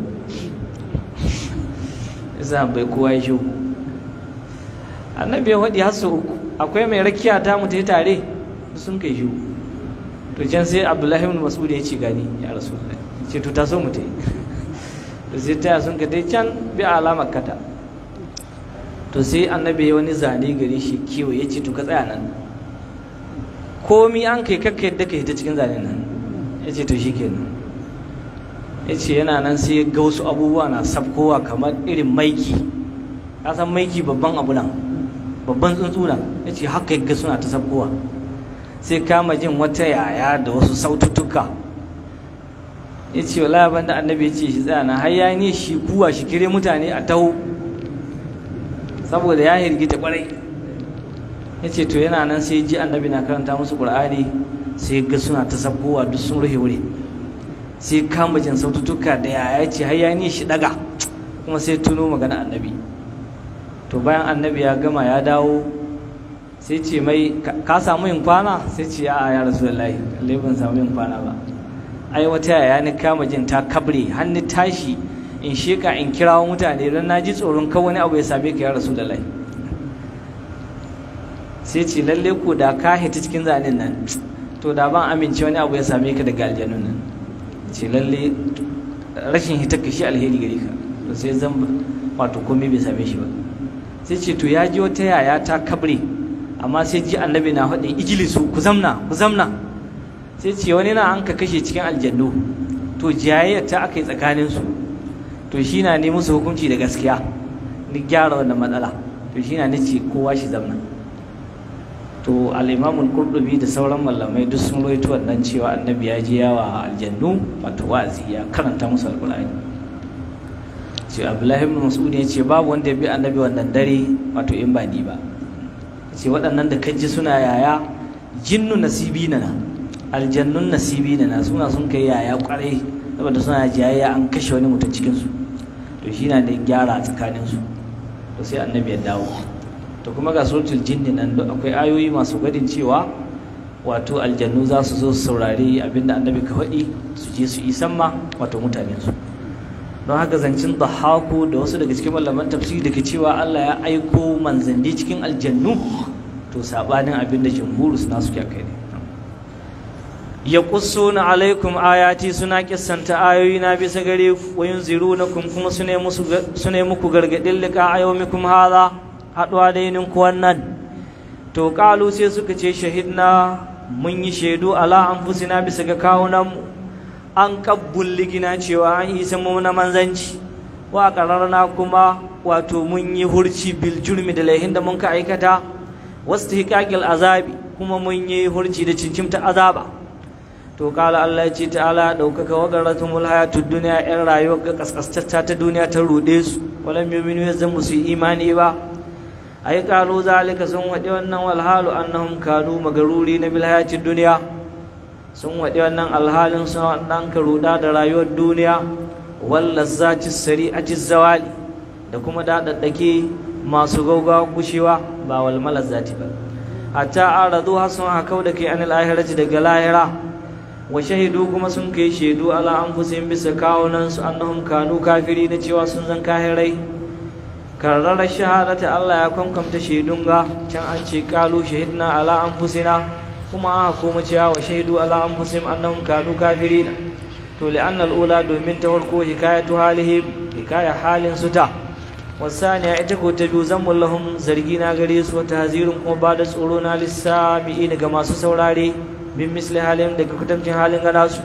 isa bai kowa ya shi annabi ya faɗi har sau uku akwai mai rakiya ta mu ta tare sun kai shi to can sai abdullahi ibn mas'ud ya ce gani ya rasu ce to ta so mu ta yi da sai taya sun ka dai can bi alamar kata to sai annabi ya wani zane gare shi kiwo ya ce to ka tsaya nan komi an kai kakka yadda ka hita cikin zane nan ya ce to shi kenan ya ce yana nan sai ya ga wasu abubuwa na sabkowa kamar irin maiki ka san maiki babban abu nan babban tsuntsu nan ya ce haka ya ga suna ta sabkowa sai kama jin wata yaya da wasu saututtuka ya ce wala ban da annabi ya ce shi tsaya har ya ne shi kuwa shi kire mutane a taho saboda ya hirgita kwarai ya ce to yana nan sai ji annabi na karanta musu qur'ani sai ga suna ta sabbowa duk sun rufe wuri sai kama jin sautuka da yaya ce har ya ne shi daga kuma sai tuno magana annabi to bayan annabi ya gama ya dawo sai ce mai ka samu yin kwana sai ce a'a ya rasulullahi lallai ban samu yin kwana ba ai wata yaya ni kama jin ta kabre hannu tashi in sheka in kirawo mutane don na ji tsoron kan wani abu ya same ka ya rasu da lai sai ce lalle ko da ka hita cikin zanen nan to da ban amince wani abu ya same ka daga aljanun nan ce lalle rashin hita ka shi alheri gare ka to sai zan wato komai bai same shi ba sai ce to ya ji wata yaya ta kabre amma sai ji annabi na faɗin ijilisu ku zamna ku zamna sai ce wani na an ka kashe cikin aljannu to jayayyar ta aka yi tsakaninsu to shi na ne musu hukunci da gaskiya ni gyara wannan matsala to shi na nace kowa shi zamna to al-imamul qurtubi da sauran malamai duk sun rawaito wannan cewa annabi ya je yawa aljannu wato wa'azi ya karanta musu alqur'ani ce abdullahi ibn mas'ud ya ce babu wanda ya bi annabi wannan dare wato in ba ni ba ce waɗannan da kaji suna yaya jinnu nasibi na aljannun nasibi na suna sun kai yaya kwarai saboda suna jayayya an kashe wani mutum cikin su to shi na da gyara tsakanin su to sai annabi ya dawo to kuma ga suratul jinni nan duk akwai ayoyi masu gadin cewa wato aljannu za su zo su saurari abinda annabi ka faɗi su je su isan ma wato mutanen su don haka zancin dahaku da wasu daga cikin malaman tafsiri da ke cewa Allah ya aiko manzanni cikin aljannu to sabanin abin da jumhur suna suke kai ne ya na alaikum ayati suna kissanta ayoyi na bisa gare ku wa yunzirunakum kuma sune musu sune muku gargadin lika ayyumikum hadha haduwa da yinin ku wannan to qalu sai suka ce shahidna mun yi shaidu ala anfusina bisa ga kawunan mu an kabbul ligina cewa an isa mu na manzanci wa qararna kuma wato mun yi hurci bil jurmi da laihin da mun ka aikata wastihqaqil azabi kuma mun yi hurci da cincimta azaba to kala Allah ya ce ta'ala daukaka wa garatumul hayatud dunya yan rayuwar ga kaskastacca ta duniya ta rude su walam yu'minu yazan musu imani ba ai qalu zalika sun wadi wannan wal halu annahum kanu magaruri na bil hayatid dunya sun waɗi wannan alhalin sun ɗan ka ruɗa da rayuwar duniya walla zaci sari'ati zawali da kuma daɗaɗɗake masu gaugawa gushewa ba wal malazzati ba hatta aradu har sun hakau da kai anil ahirati daga lahira wa shahidu kuma sun kai shaidu ala anfusihim bisa kawunan su annahum kanu kafiri na cewa sun zan kahirai karrara shahadata Allah ya kwankwamta shaidun ga can an ce kalu shahidna ala anfusina kuma aka koma cewa wa shaidu ala anfusihim annahum kanu kafirin to li'anna al-ula domin ta farko hikayatu halihim hikaya halin su ta wasaniya ita ko ta biyu zammul lahum zargi na gare su wa tahzirun kuma ba da tsoro na lissami'ina ga masu saurare min misli halin daga kutamcin halin gana su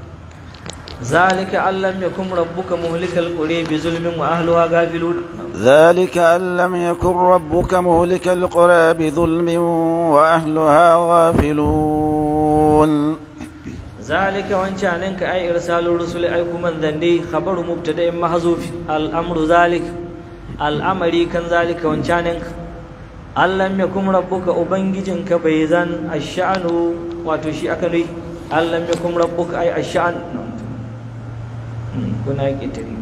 zalika allam yakum rabbuka muhlikal qura bi zulmin wa ahliha ghafilun ذلك أن لم يكن ربك مهلك القرى بظلم وأهلها غافلون ذلك وانشانك أي إرسال الرسل أي كمن ذنبي خبر مبتدأ محذوف الأمر ذلك الأمر كان ذلك وانشانك أن لم يكن ربك أبنججنك بيزان الشأن وتشي أكني أن لم يكن ربك أي الشأن كنا يكتري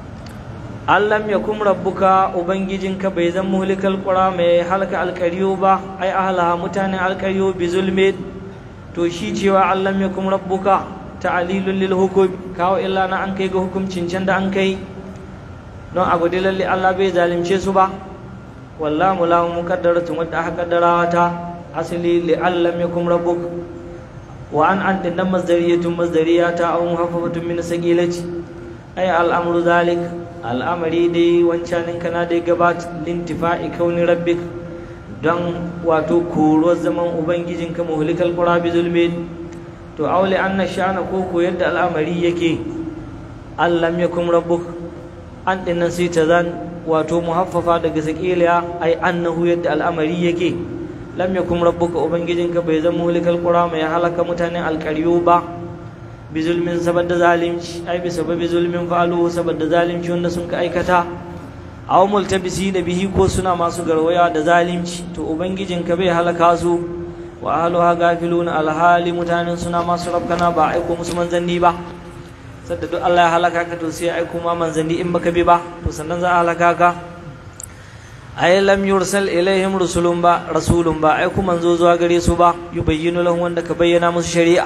an lam yakum rabbuka ubangijinka bai zan muhlikal qura mai halaka alqariyo ba ai ahlaha mutanen alqariyo bi zulmi to shi cewa an lam yakum rabbuka ta'lilul lil hukm kawo illa na an kai ga hukuncin can da an kai don a gode lalle Allah bai zalunce su ba wallahu lahu muqaddaratun wadda aka kaddara ta asali li an lam yakum rabbuk wa an an dinnan masdariyatun masdariyata aw muhaffafatun min sagilati ay al'amru zalik al'amari dai wancanin kana dai gabat lintifa'i kauni rabbik don wato koruwar zaman ubangijinka muhlikal qura bi zulmin to aule anna sha'ana ko ko yadda al'amari yake allam yakum rabbuk an dinnan sai ta zan wato muhaffafa daga sakiliya ai annahu yadda al'amari yake lam yakum rabbuka ubangijinka bai zama muhlikal qura mai halaka mutanen alqaryu ba bizulmin saboda zalimci ai bi sababi zulmin fa'alu saboda zalimci wanda sun ka aikata aw multabisi da bihi ko suna masu garwaya da zalimci to ubangijinka bai halaka su wa ahluha gafilun alhali mutanen suna masu rabkana ba aiko musu manzanni ba sadda duk Allah ya halaka ka to sai aiko ma manzanni in baka bi ba to sannan za a halaka ka ay lam yursal ilaihim rusulun ba rasulun ba aiko manzo zuwa gare su ba yubayyinu lahum wanda ka bayyana musu shari'a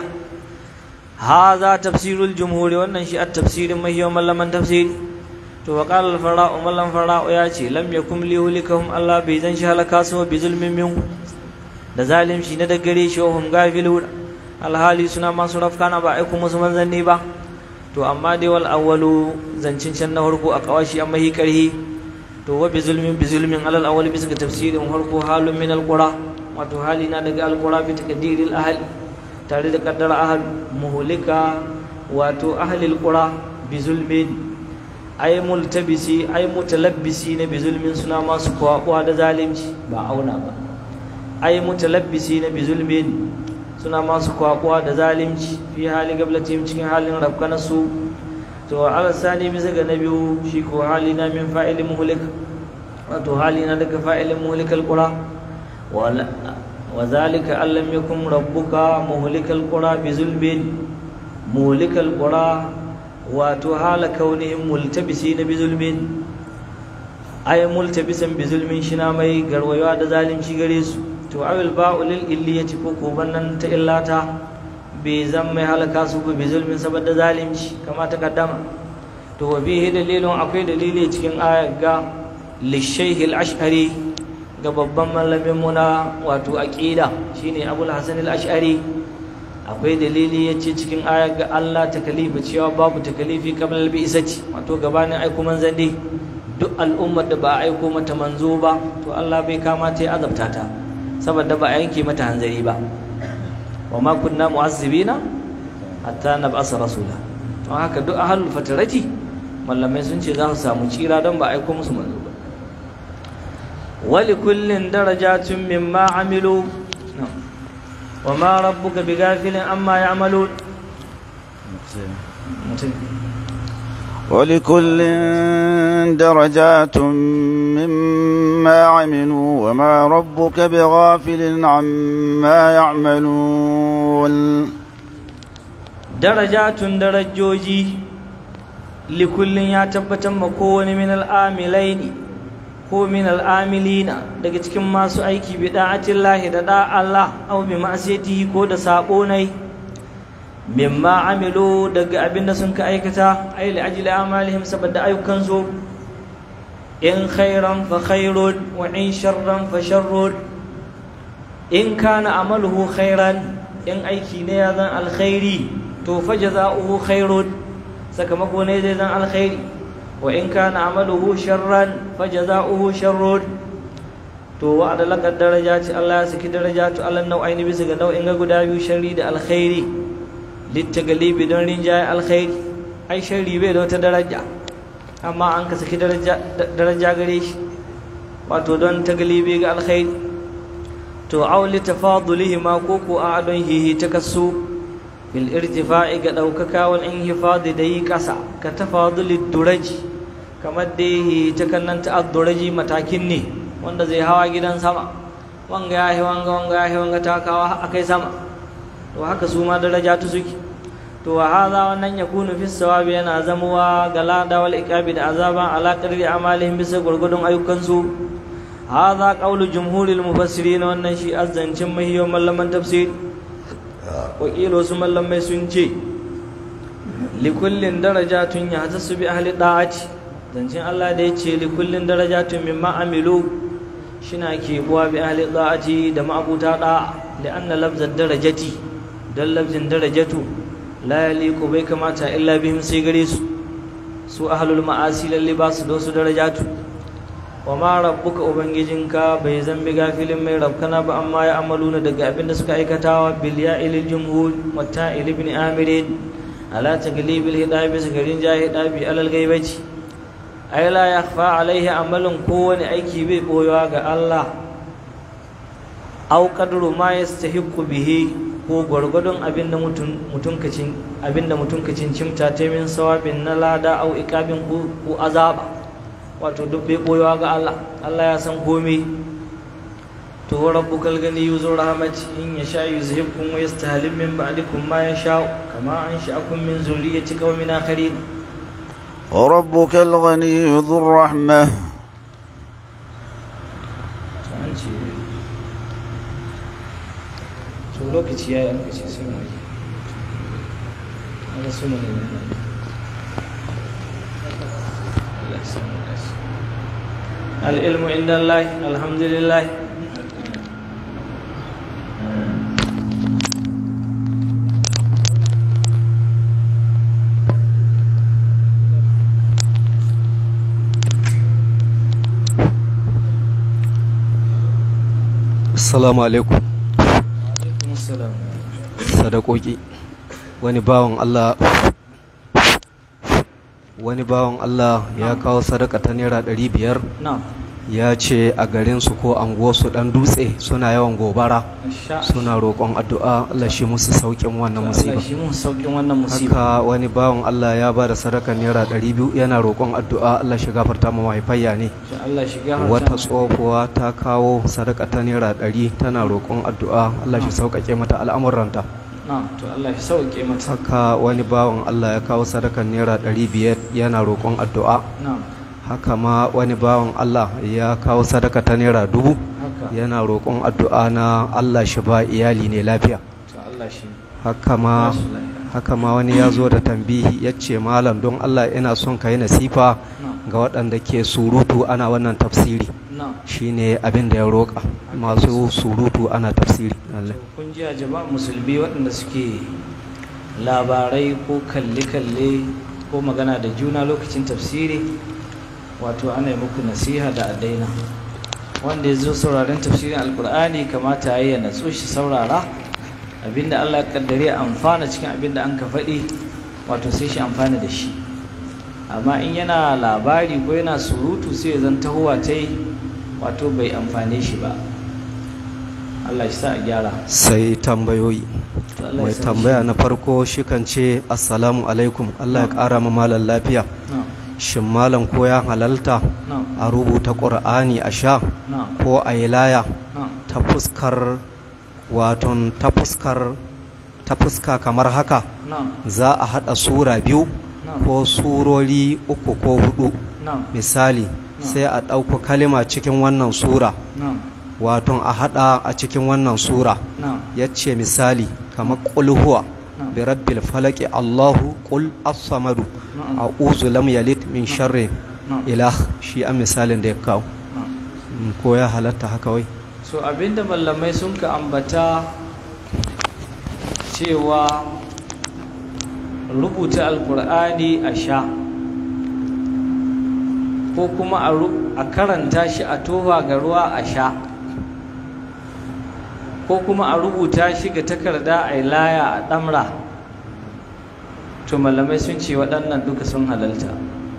هذا تفسير الجمهور wannan shi at-tafsirin mahiyan mallaman tafsiri to wa qala al-fara'u mallam fara'u ya ce lam yakum li hulikahum Allah bai zan shi halaka su bi zulmin min da zalimci na da gare shi hum gafilun alhali suna masu rafkana ba aiku musu manzanni ba to amma dai wal awwalu zancin can na farko a kawashi amma hi karhi to wa bi zulmin bi zulmin alal awwal bisa ga tafsirin farko halun min al-qura wato hali na daga al-qura bi taqdiril ahli tare da kaddara ahal muhulika wato ahlil qura bi zulmin ai multabisi ai mutalabbisi na bi zulmin suna masu kwakuwa da zalimci ba auna ba ai mutalabbisi na bi zulmin suna masu kwakuwa da zalimci fi hali gablatim cikin halin rabkana su to ala sani bisa ga na biyu shi ko hali na min fa'ilin muhlik wato hali na daga fa'ilin muhlikal qura wa zalika allam yakun rabbuka muhlikal qura bi zulmin muhlikal qura wato hala kaunihim multabisi na bi zulmin ay multabisan bi zulmin shina mai garwayawa da zalimci gare su to awil ba'u lil illiyati ko ko bannan ta illata bai zan mai halaka su bi zulmin saboda zalimci kama ta kaddama to wa bihi dalilun akwai dalili cikin ayat ga lishayh al-ash'ari ga babban malamin muna wato aqida shine abul hasan al-ash'ari akwai dalili yace cikin ayat ga Allah takalifa cewa babu takalifi kamar al-bi'sati wato gabanin aiko manzanni duk al'ummar da ba a aiko mata manzo ba to Allah bai kamata ya azabta ta saboda ba a yanke mata hanzari ba wa ma kunna mu'azzibina hatta nab'asa rasula to haka duk ahlul fatarati mallamai sun ce za su samu tsira don ba aiko musu manzo ba wali kullin darajatun mimma amilu wa ma rabbuka bighafilin amma ya'malun ولكل درجات مما عملوا وما ربك بغافل عما يعملون درجات درجوجي لكل يتبت مكون من العاملين ko min al'amilina daga cikin masu aiki bi da'atillahi da da Allah aw bi ma'siyatihi ko da sabo nai mimma amilu daga abinda sun ka aikata ay li ajli amalihim saboda ayyukan su in khairan fa khairun wa in sharran fa sharrun in kana amaluhu khairan in aiki ne ya zan alkhairi to fa jazaohu khairun sakamako ne zai zan alkhairi wa in kana amaluhu sharran fa jazaohu sharrun to wa'ada laka darajati Allah ya saki darajatu Allah nau'aini bisa ga nau'in ga guda biyu sharri da alkhairi littagalibi don rinjaye alkhairi ai sharri bai da wata daraja amma an ka saki daraja gare shi wato don tagalibi ga alkhairi to auli tafadulihi ma ko ko a don hihi takassu fil irtifa'i ga daukaka wal inhifadi da yi kasa ka tafaduli duraji kamar da yi ta kannan ta duraji matakin ne wanda zai hawa gidan sama wanga yahi wanga wanga yahi wanga takawa akai sama to haka su ma daraja tu suke to wa hadha wannan yakunu fi sawabi yana zamuwa ga lada wal iqabi da azaba ala qadri amalihim bisa gurgudun ayyukan su hadha qawlu jumhuril mufassirin wannan shi azzancin mahiyo mallaman tafsir wa kilo su mallamai sun ce li kullin darajatun yahtasu bi ahli da'ati zancin Allah da yace li kullin darajatun mimma amilu shina ke buwa bi ahli da'ati da ma'abuta da'a li anna lafzad darajati dan lafzin darajatu la yaliqu bai kamata illa bihim sai gare su su ahlul ma'asi lalle ba su da su darajatu wa ma rabbuka ubangijinka bai zambi gafilin mai rabkana ba amma ya amaluna daga abinda suka aikatawa bil ya'il jumhur wa ta'il ibn amir ala taglibil hidabi bisa garin jahidabi alal gaibati ay la yakhfa alaihi amalun kowani aiki bai boyewa ga Allah aw qadru ma yastahiqu bihi ko gwargwadon abinda mutum mutunkacin abinda mutunkacin cimta ta min sawabin na lada au ikabin ko azaba wato duk bai boyewa ga Allah Allah ya san komai to rabbukal gani yuzu rahmati in yasha yuzhibkum wa yastahlil min ba'dikum ma yasha kama ansha'akum min zurriyyati qaumin akharin وربك الغني ذو الرحمة to lokaci yayi an kace sai mu yi ana so mu ne Allah ya samu dace العلم عند الله الحمد لله Assalamu alaikum alaikum assalam sadakoki wani bawan Allah wani bawan Allah ya kawo sadaka ta naira ɗari biyar na'am ya ce a garinsu ko anguwarsu ɗan dutse suna yawan gobara Masha suna roƙon addu'a Allah shi musu sauƙin wannan musiba Allah shi mun saukin wannan musiba haka wani bawan Allah ya ba da sadaka naira ɗari biyu yana roƙon addu'a Allah shi gafarta ma mahaifayya ne Insha Allah shi gafarta wata mu. tsohuwa ta kawo sadaka ta naira ɗari tana roƙon addu'a Allah shi sauƙaƙe mata al'amuranta na'am to Allah shi sauke mata haka wani bawan Allah ya kawo sadakan naira ɗari biyar yana roƙon addu'a na'am haka ma wani bawan Allah ya kawo sadaka ta naira dubu haka yana roƙon addu'a na Allah shi ba iyali ne lafiya to Allah shi haka ma Bashi lafiya. haka ma wani ya zo da tambihi ya ce malam don Allah ina son ka yi nasifa na'am ga waɗanda ke surutu ana wannan tafsiri na'am shine abin da ya roƙa masu surutu ana tafsiri Allah. kun ji a jama'a musulmi waɗanda suke labarai ko kalle-kalle ko magana da juna lokacin tafsiri wato ana yi muku nasiha da adaina wanda ya zo sauraren tafsirin alkur'ani kamata ya yi ya natsu shi saurara abinda allah ya kaddare amfana cikin abinda an ka faɗi wato sai shi amfana da shi amma in yana labari ko yana surutu sai ya zan tahowa ta yi wato bai amfane shi ba allah shi sa a gyara sai tambayoyi To Allah ya mai sa tambaya na farko shi kan ce assalamu alaikum Allah ya ƙara ma malam lafiya Na'am, shin malam ko ya halalta na'am, a rubuta ƙur'ani a sha na'am, ko a yi laya na'am. ta fuskar waton ta fuskar ta fuska kamar haka Na'am, za a haɗa sura biyu na'am, ko surori uku ko hudu na'am, misali sai a ɗauko kalima cikin wannan sura na'am, waton a haɗa a cikin wannan sura na'am, ya ce misali kamar ƙulhuwa na'am. bi rabbil falaki allahu ƙul as-samadu Na'am. a'udhu lam yalid min sharri Na'am. ilah shi an misalin da ya kawo na'am. Mm, ko ya halatta haka wai So abinda mallamai sun ka ambata cewa rubuta alkur'ani a sha ko kuma a ru- a karanta shi a tofa ga ruwa a sha ko kuma a rubuta shi ga takarda a yi laya a ɗamra to malamai sun ce waɗannan duka sun halalta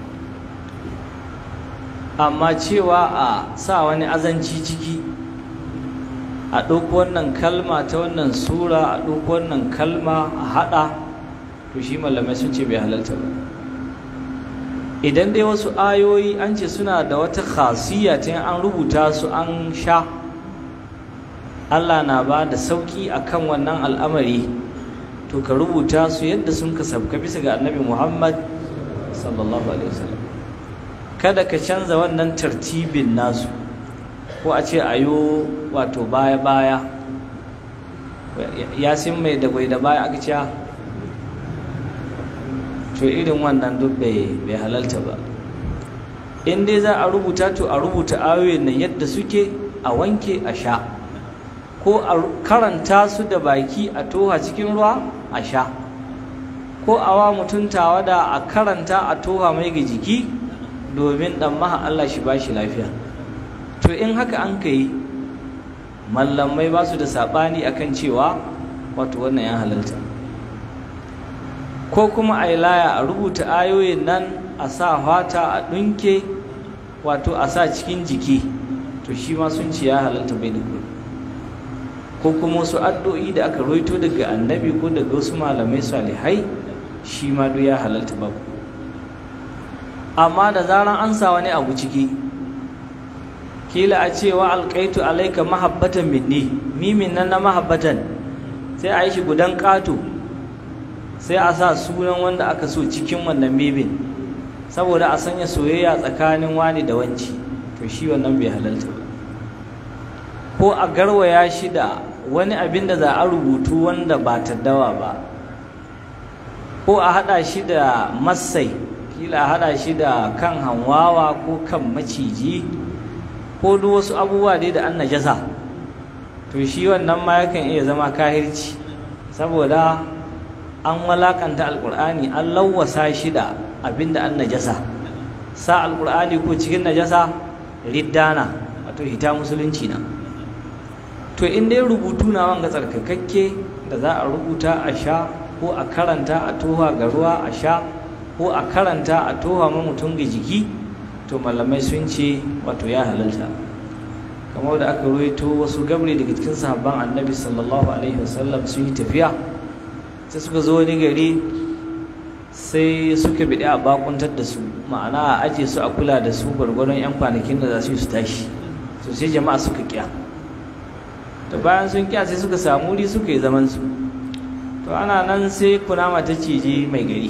amma cewa a sa wani azanci ciki a ɗauko wannan kalma ta wannan sura a ɗauko wannan kalma a haɗa to shi malamai sun ce bai halalta ba idan dai wasu ayoyi an ce suna da wata khasiyya ta yin an rubuta su an sha Allah na ba da sauƙi a kan wannan al'amari to ka rubuta su yadda sun ka sabka bisa ga annabi Muhammad sallallahu alaihi wasallam kada ka canza wannan tartibin nasu ko a ce ayo wato baya-baya yasin mai da da baya aka ce to irin wannan duk bai halalta ba in dai za a rubuta to a rubuta ayoyin nan yadda suke a wanke a sha ko a karanta su da baki a toha cikin ruwa a sha ko a wa mutum tawada a karanta a toha mai ga jiki domin dan maha Allah shi ba shi lafiya to in haka an ka yi mallamai ba su da saɓani akan cewa wato wannan ya halalta ko kuma a yi laya a rubuta ayoyin nan a sa fata a ɗunke wato a sa cikin jiki to shi ma sun ce ya halalta bai da ko kuma wasu addu'o'i da aka roito daga annabi ko daga wasu malamai salihai shi ma duk ya halalta babu amma da zaran an sa wani abu ciki kila a cewa alkaitu alaika mahabbatan minni mimin nan na mahabbatan sai a yi shi gudan ƙato sai a sa sunan wanda aka so cikin wannan mibin saboda a sanya soyayya tsakanin wani da wanci to shi wannan bai halalta ba ko a garwaya shi da wani abin da za a rubutu wanda ba dawa ba ko a haɗa shi da masai kila a haɗa shi da kan hanwawa ko kan maciji ko duk wasu abubuwa dai da an najasa to shi wannan ma yakan iya zama kahirci saboda an walakanta alkur'ani an lawwasa shi da abinda an najasa sa alkur'ani ko cikin najasa riddana wato hita musulunci na to in dai rubutu na wanga tsarkakakke da za a rubuta a sha ko a karanta a toha ga ruwa a sha ko a karanta a toha ma mutum ga jiki to malamai sun ce wato ya halalta kamar da aka ruwaito wasu gabri daga cikin sahabban annabi sallallahu alaihi wasallam sun yi tafiya sai suka zo wani gari sai suka biɗi a bakuntar da su ma'ana a aje su a kula da su gwargwaron 'yan kwanakin da za su yi su tashi to sai jama'a suka kya to bayan sun kya sai suka samu wuri suka yi zaman su to ana nan sai kunama ta cije mai gari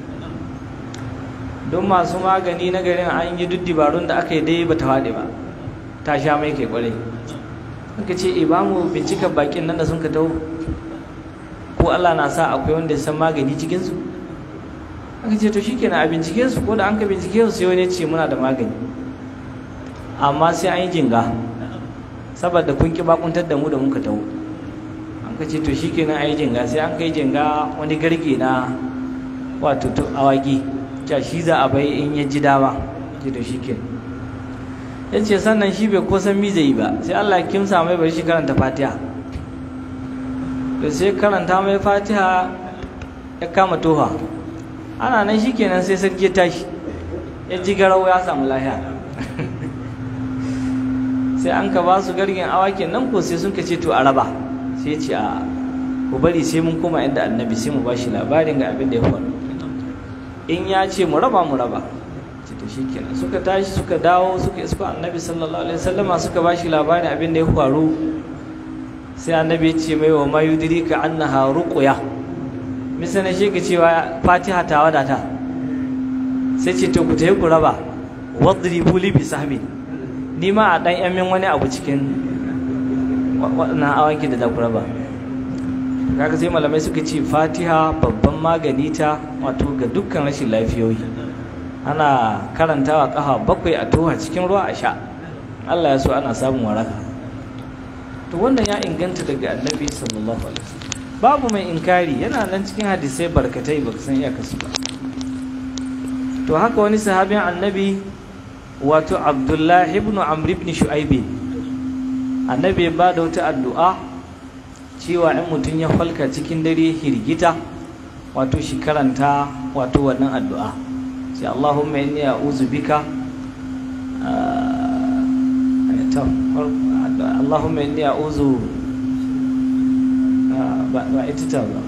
don masu magani na garin an yi duk dibarun da aka yi dai ba ta faɗi ba ta sha mai kai kwarai aka ce e ba mu bincika bakin nan da sun ka tau ko Allah na sa akwai wanda ya san magani cikinsu aka ce to shikenan a bincike su ko da an ka bincike su sai wani ce muna da magani amma sai an yi jinga saboda kun ki bakuntar da mu da muka taho an ka ce to shikenan a yi jinga sai an kai jinga wani garge na wato awaki ja shi za a bai in ya ji dama ce to shikenan ya ce sannan shi bai kosan mi zai yi ba sai Allah ya kimsa mai bari shi karanta fatiha da sai karanta mai fatiha ya kama toha ana nan shi kenan sai sarki ya tashi ya ji garau ya samu lahiya sai an ka ba su gargin awakin nan ko sai sun ka ce to a raba sai ce a ku bari sai mun koma inda annabi sai mu ba shi labarin ga abin da ya faru in ya ce mu raba mu raba ce to shi kenan suka tashi suka dawo suka isko annabi sallallahu alaihi wasallama suka ba shi labarin abin da ya faru sai annabi ya ce mai wa ma yudrika annaha ruqya misali shi ka cewa fatiha ta wadata sai ce to ku tayi ku raba wadribu li bi sahmi ni ma a dan yamin wani abu cikin waɗannan awanki da za ku raba kaga sai malamai suka ce fatiha babban magani ta wato ga dukkan rashin lafiyoyi ana karantawa kafa bakwai a toha cikin ruwa a sha Allah ya so ana samun waraka to wannan ya inganta daga annabi sallallahu alaihi wasallam babu mai inkari yana nan cikin hadisai barkatai ba san iya kasu ba to haka wani sahabin annabi wato abdullahi ibn amr ibn shu'aibi annabi ya bada wata addu'a cewa in mutum ya falka cikin dare hirgita wato shi karanta wato wannan addu'a sai Allahumma inni a'udhu bika Allahumma inni a'udhu ba ita ta ba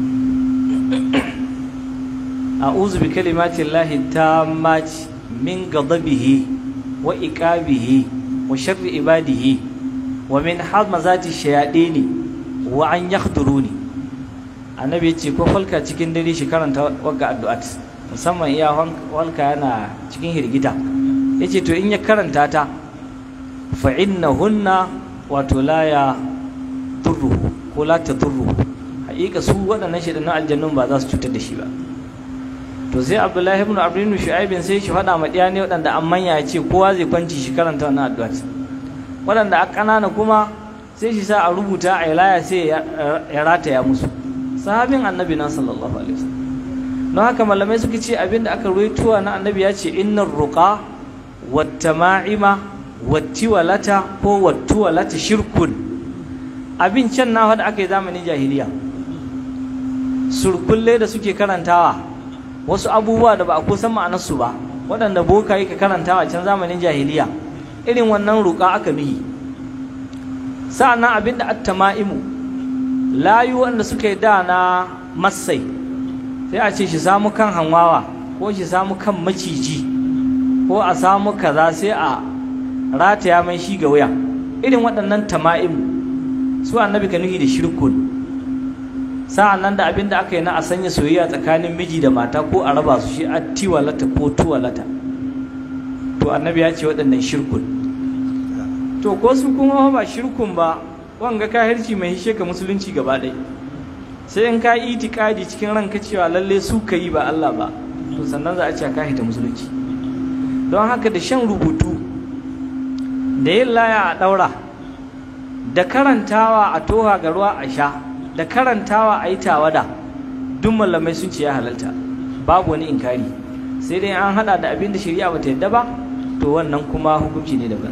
a'udhu bi kalimati llahi tammati min ghadabihi wa iqabihi wa sharri ibadihi wa min hamazati shayadini wa an yakhduruni annabi yace ko falka cikin dare shi karanta wagga addu'at musamman iya walka yana cikin hirgita yace to in ya karanta ta fa innahunna wato la ya durruhu ko la ta durruhu haƙiƙa su waɗannan shaidannan aljannun ba za su cutar da shi ba to sai abdullahi ibn abdullu shu'aibin sai shi faɗa ma ɗiya ne waɗanda an manya ya ce kowa zai kwanci shi karanta wannan addu'a waɗanda a ƙanana kuma sai shi sa a rubuta a ilaya sai ya rataya musu sahabin annabi na sallallahu alaihi wasallam don haka malamai suka ce abinda aka ruwaitowa na annabi ya ce innar ruqa wattama'ima wattiwalata ko wattuwalata shirkun abin can na da aka yi zamanin jahiliya surkulle da suke karantawa wasu abubuwa da ba a kusan ma'anarsu ba waɗanda boka yake karantawa can zamanin jahiliya irin wannan ruƙa aka nuhi sa'annan abin da attama'imu layu wanda suka yi da na masai sai a ce shi samu kan hanwawa ko shi samu kan maciji ko a samu kaza sai a rataya mai shi ga wuya irin waɗannan tama'imu su annabi ka nuhi da shirkun sa'an nan da abin da aka yi na a sanya soyayya tsakanin miji da mata ko a raba su shi a tiwalata ko tuwalata to annabi ya ce waɗannan shirkun to ko su kuma ba shirkun ba wanga kahirci mai hishe ka musulunci gaba ɗaya sai in ka yi itikadi cikin ranka cewa lalle su ka yi ba Allah ba to sannan za a ce ka hita musulunci don haka da shan rubutu da yin laya a ɗaura da karantawa a toha ga ruwa a sha da karantawa a yi tawada duk malamai sun ce ya halalta babu wani inkari sai dai an hada da abin da shari'a bata yadda ba to wannan kuma hukunci ne daban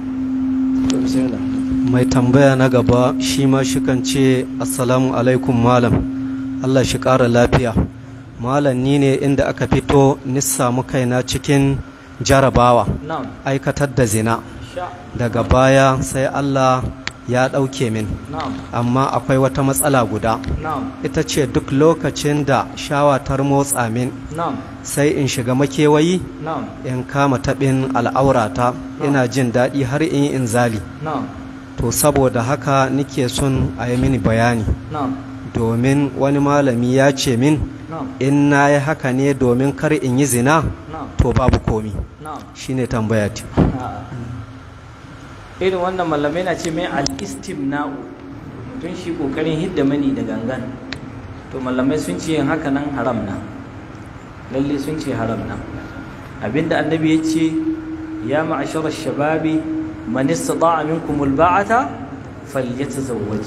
mai tambaya na gaba shi ma shikan ce assalamu alaikum malam allah shi ƙara lafiya malam ni ne inda aka fito ni samu kaina cikin jarabawa na'am aikatar da zina sha daga baya sai Allah ya ɗauke min na'am amma akwai wata matsala guda na'am ita ce duk lokacin da shawatar motsa min na'am sai in shiga makewayi na'am in kama taɓin al'aurata ina jin daɗi har in yi inzali na'am to saboda haka nike son a yi mini bayani na'am domin wani malami ya ce min na'am in na yi haka ne domin kar in yi zina na'am to babu komi na'am shine tambaya ta irin wannan malamai na ce mai al-istimna'u tun shi kokarin hidda mani da gangan to malamai sun ce yin haka nan haram na lalle sun ce haram na abinda annabi ya ce ya ma'ashara shababi man istata'a minkum al-ba'ata falyatazawwaj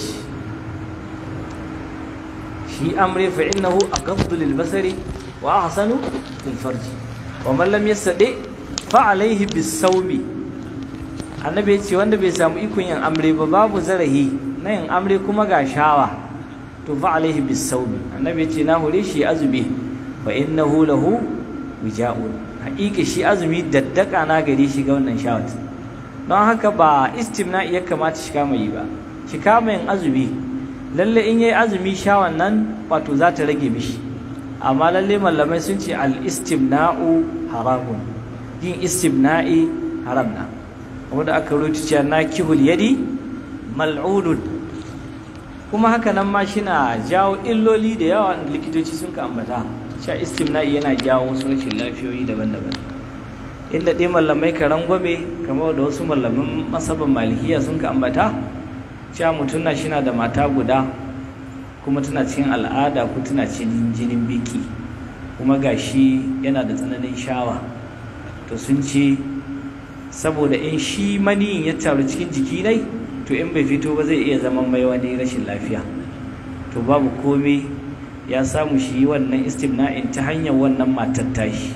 shi amri fa innahu aqaddu lil-basari wa ahsanu lil-farji wa man lam yastati fa alayhi bis-sawmi annabi ya ce wanda bai samu ikon yin amre ba babu zarahi na yin amre kuma ga shawa to fa alaihi bisawmi annabi ya ce na hore shi azumi fa innahu lahu wija'un haƙiƙa shi azumi daddaka na gare shi ga wannan shawat don haka ba istimna ya kamata shi kama yi ba shi kama yin azumi lalle in yayi azumi shawan nan wato za ta rage mishi amma lalle mallamai sun ce al istimna'u haramun yin istimna'i haram na wanda aka rubuta cewa nakihul yadi mal'unun kuma haka nan ma shina jawo illoli da yawa likitoci sun ka ambata cewa istimna'i yana jawo wasu rashin lafiyoyi daban-daban inda dai mallamai ka rangwame kamar da wasu mallaman masaban malikiya sun ka ambata cewa mutum na shina da mata guda kuma tana cikin al'ada ko tana cikin jinin biki kuma gashi yana da tsananin shawa to sun ce saboda in shi maniyin ya taru cikin jiki nai to in bai fito ba zai iya zama mai wani rashin lafiya to babu komai ya samu shi yi wannan istimna'in ta hanyar wannan matar tashi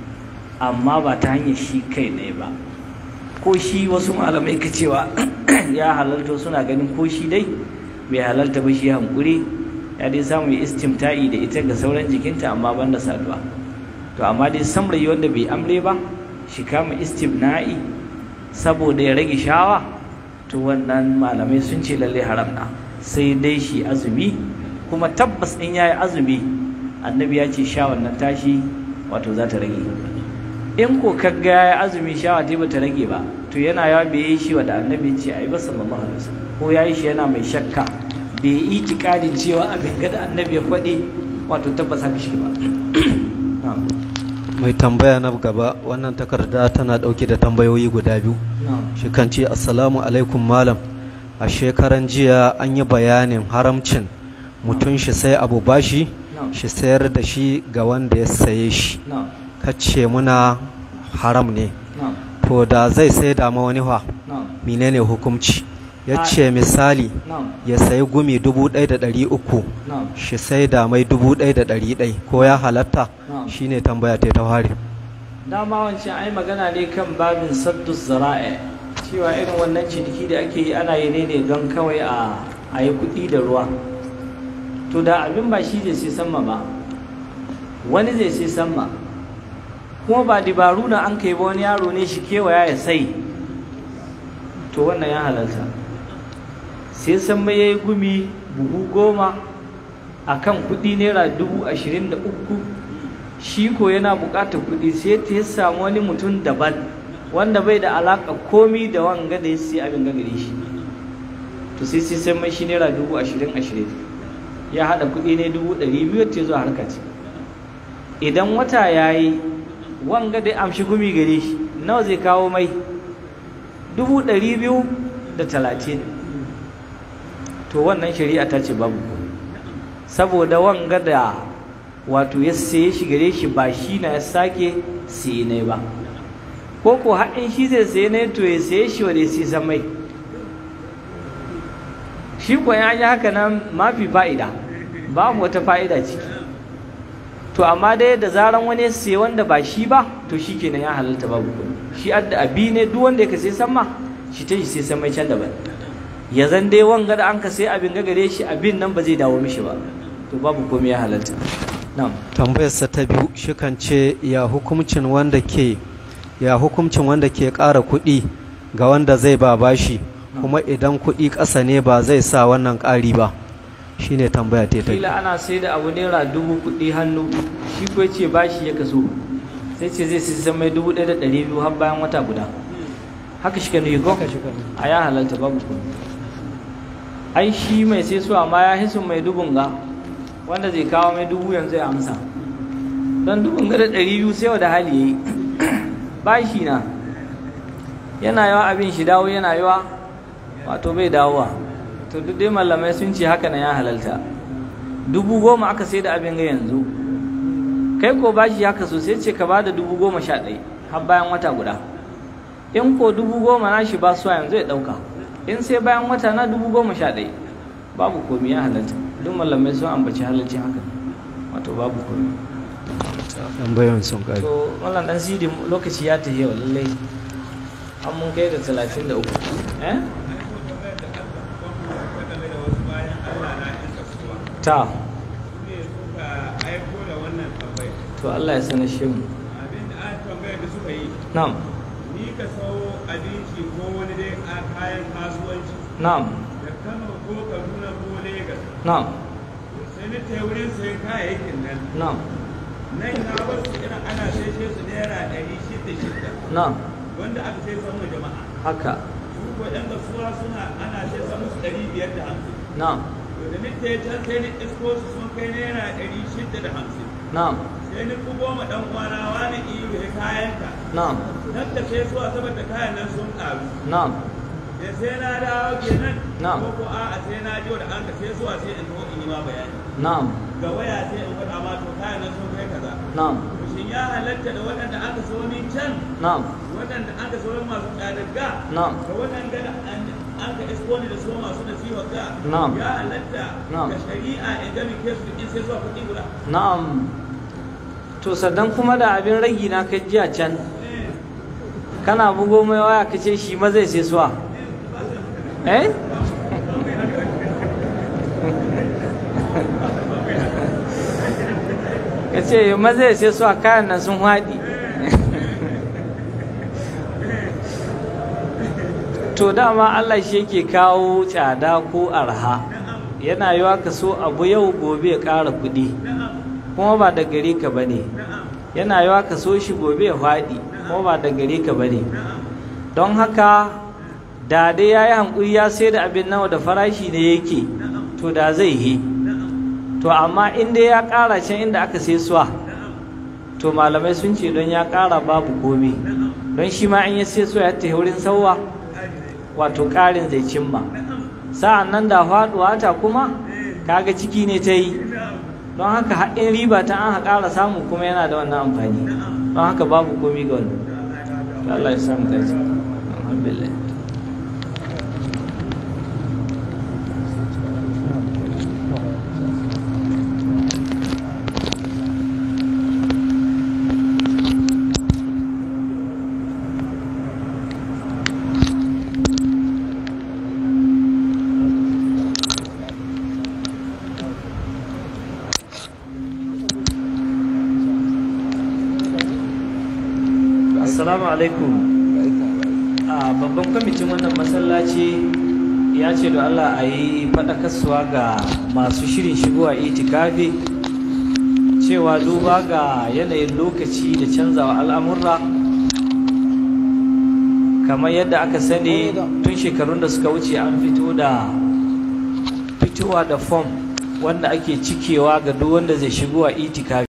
amma ba ta hanyar shi kai ɗaya ba ko shi wasu malamai ka cewa ya halarta suna ganin ko shi dai bai halarta ba shi hankuri ya dai samu ya istimta'i da ita ga sauran jikinta amma banda saduwa to amma dai samrayi wanda bai amre ba shi kama istimna'i saboda ya rage shawa to wannan malamai sun ce lalle haram na sai dai shi azumi kuma tabbas in yayi azumi annabi ya ce shawan nan tashi wato za ta rage in ko kaga yayi azumi shawa ta bata rage ba to yana yawa bai yi shi wanda annabi ya ce ayi ba sallallahu alaihi wasallam ko yayi shi yana mai shakka bai yi itikadin cewa abin ga da annabi ya faɗi wato tabbas haka shi ba na'am mai tambaya na gaba wannan takarda tana ɗauke da tambayoyi guda biyu na'am shi kan ce assalamu alaikum malam a shekaran jiya an yi bayanin haramcin mutum shi sai abu bashi na'am shi sayar da shi ga wanda ya saye shi na'am kace muna haram ne na'am to da zai sai da ma wani fa na'am menene hukunci ya Ah. ce misali na'am ya sayi gumi dubu ɗaya da ɗari uku na'am shi sai da mai dubu ɗaya da ɗari ɗai ko ya halatta na'am shine tambaya ta ta fari dama wancan ai magana ne kan babin saddu zara'i cewa irin wannan ciniki da ake yi ana yi ne ne don kawai a a yi kuɗi da ruwa to da abin ba shi zai sai samma ba wani zai sai samma kuma ba dabaru na an kai ba wani yaro ne shi kewaya ya sai to wannan ya halarta sai samma ya yi gumi buhu goma a kan kuɗi naira dubu ashirin da uku shi ko yana buƙatar kuɗi sai ta ya samu wani mutum daban wanda bai da alaƙa komi da wanga da ya sai abin ga gare shi to sai sai sai mai shi naira dubu ashirin ashirin ya haɗa kuɗi ne dubu ɗari biyu ta zuwa harka ce idan wata ya yi wanga da ya amshi gumi gare shi nawa zai kawo mai dubu ɗari biyu da talatin to wannan shari'a ta ce babu saboda wanga da wato ya saye shi gare shi ba shi na ya sake siye ne ba ko ko haɗin shi zai saye ne to ya saye shi wa da ya san mai shi ko ya yi haka nan mafi fa'ida babu wata fa'ida ciki to amma dai da zaran wani ya saye wanda ba shi ba to shi kenan ya halalta babu kuɗi shi adda abi ne duk wanda ya ka sai san ma shi ta shi sai san mai can daban ya zan dai wanga da an ka sai abin ga gare shi abin nan ba zai dawo mishi ba to babu komai ya halalta na'am tambayarsa ta biyu shi kan ce ya hukuncin wanda ke ya hukuncin wanda ke ƙara kuɗi ga wanda zai ba bashi kuma idan kuɗi ƙasa ne ba zai sa wannan ƙari ba shine tambaya ta ta kila ana sai da abu naira dubu kuɗi hannu shi ko ce bashi ya kaso sai ce zai sai mai dubu ɗaya da ɗari biyu har bayan wata guda haka shi ka nuyi ko a ya halarta babu kuɗi ai shi mai sai su amma ya hisu mai dubun ga wanda zai kawo mai dubu yanzu ya amsa don dubun ga da ɗari biyu sai da hali ya yi bashi na yana yawa abin shi dawo yana yawa wato bai dawowa to duk dai malamai sun ce haka na ya halalta dubu goma aka sai da abin ga yanzu kai ko bashi haka so sai ce ka ba da dubu goma sha ɗaya har bayan wata guda in ko dubu goma na shi ba suwa yanzu ya ɗauka in sai bayan wata na dubu goma sha ɗaya babu komi ya halalta duk malamai sun ambaci halalci haka wato babu komi tambayoyin sun ƙari to mallam dan sidi lokaci ya tafi yau lallai an mun kai ga talatin da uku eh ta to Allah ya sanar shi mu na'am ni ka sau abinci ko wani dai a kayan kasuwanci na'am da kano ko kaduna ko lagos na'am sai ni ta wurin sayan kayayyakin nan na'am nan na wasu irin ana sai su naira ɗari shida shida na'am wanda aka sai samu jama'a haka su ko ɗan kasuwa suna ana sai samu su ɗari biyar da hamsin na'am to da ni ta can sai ni isko su sun kai naira ɗari shida da hamsin na'am sai ni ku goma ɗan kwana wani iyo ya kayanka na'am nan da sai suwa saboda kayan nan sun ƙaru na'am da sai na dawo kenan Na'am. ko ko a'a sai na ji da an ka sai zuwa sai in zo in yi ma bayani na'am ga waya sai in faɗa ma to kayan nan sun kai kaza na'am to shin ya halatta da waɗanda aka so min can na'am waɗanda aka so min masu tsadagga Na'am. da waɗanda da an an ka isko ni da so masu nasiha ga Na'am. ya halatta Na'am. ga shari'a in ga ke su in sai zuwa kuɗi guda na'am to sannan kuma da abin ragi na kai jiya can kana bugo mai waya ka ce shi ma zai sai suwa eh ka ce ma zai sai suwa kayan nan sun haɗi to dama Allah shi yake kawo tsada ko arha yana yiwa ka so abu yau gobe ya ƙara kuɗi kuma ba da gare ka ba ne yana yiwa ka so shi gobe ya faɗi kuma ba da gare ka ba ne don haka da dai ya yi hankuri ya sai da abin nawa da farashi ne yake to da zai yi to amma in dai ya ƙara can inda aka sai suwa to malamai sun ce don ya ƙara babu komi don shi ma in ya sai suwa ya tafi wurin sauwa wato ƙarin zai cimma sa'an nan da faɗuwa ta kuma kaga ciki ne ta yi don haka haɗin riba ta an ƙara samu kuma yana da wannan amfani don haka babu komi ga wannan To Allah ya samu dace alhamdulillah assalamu alaikum a babban kwamitin wannan masallaci ya ce da Allah a yi faɗakarsuwa ga masu shirin shigowa itikafi cewa duba ga yanayin lokaci da canzawa al'amurra kamar yadda aka sani tun shekarun da suka wuce an fito da fitowa da fom wanda ake cikewa ga duk wanda zai shigowa itikafi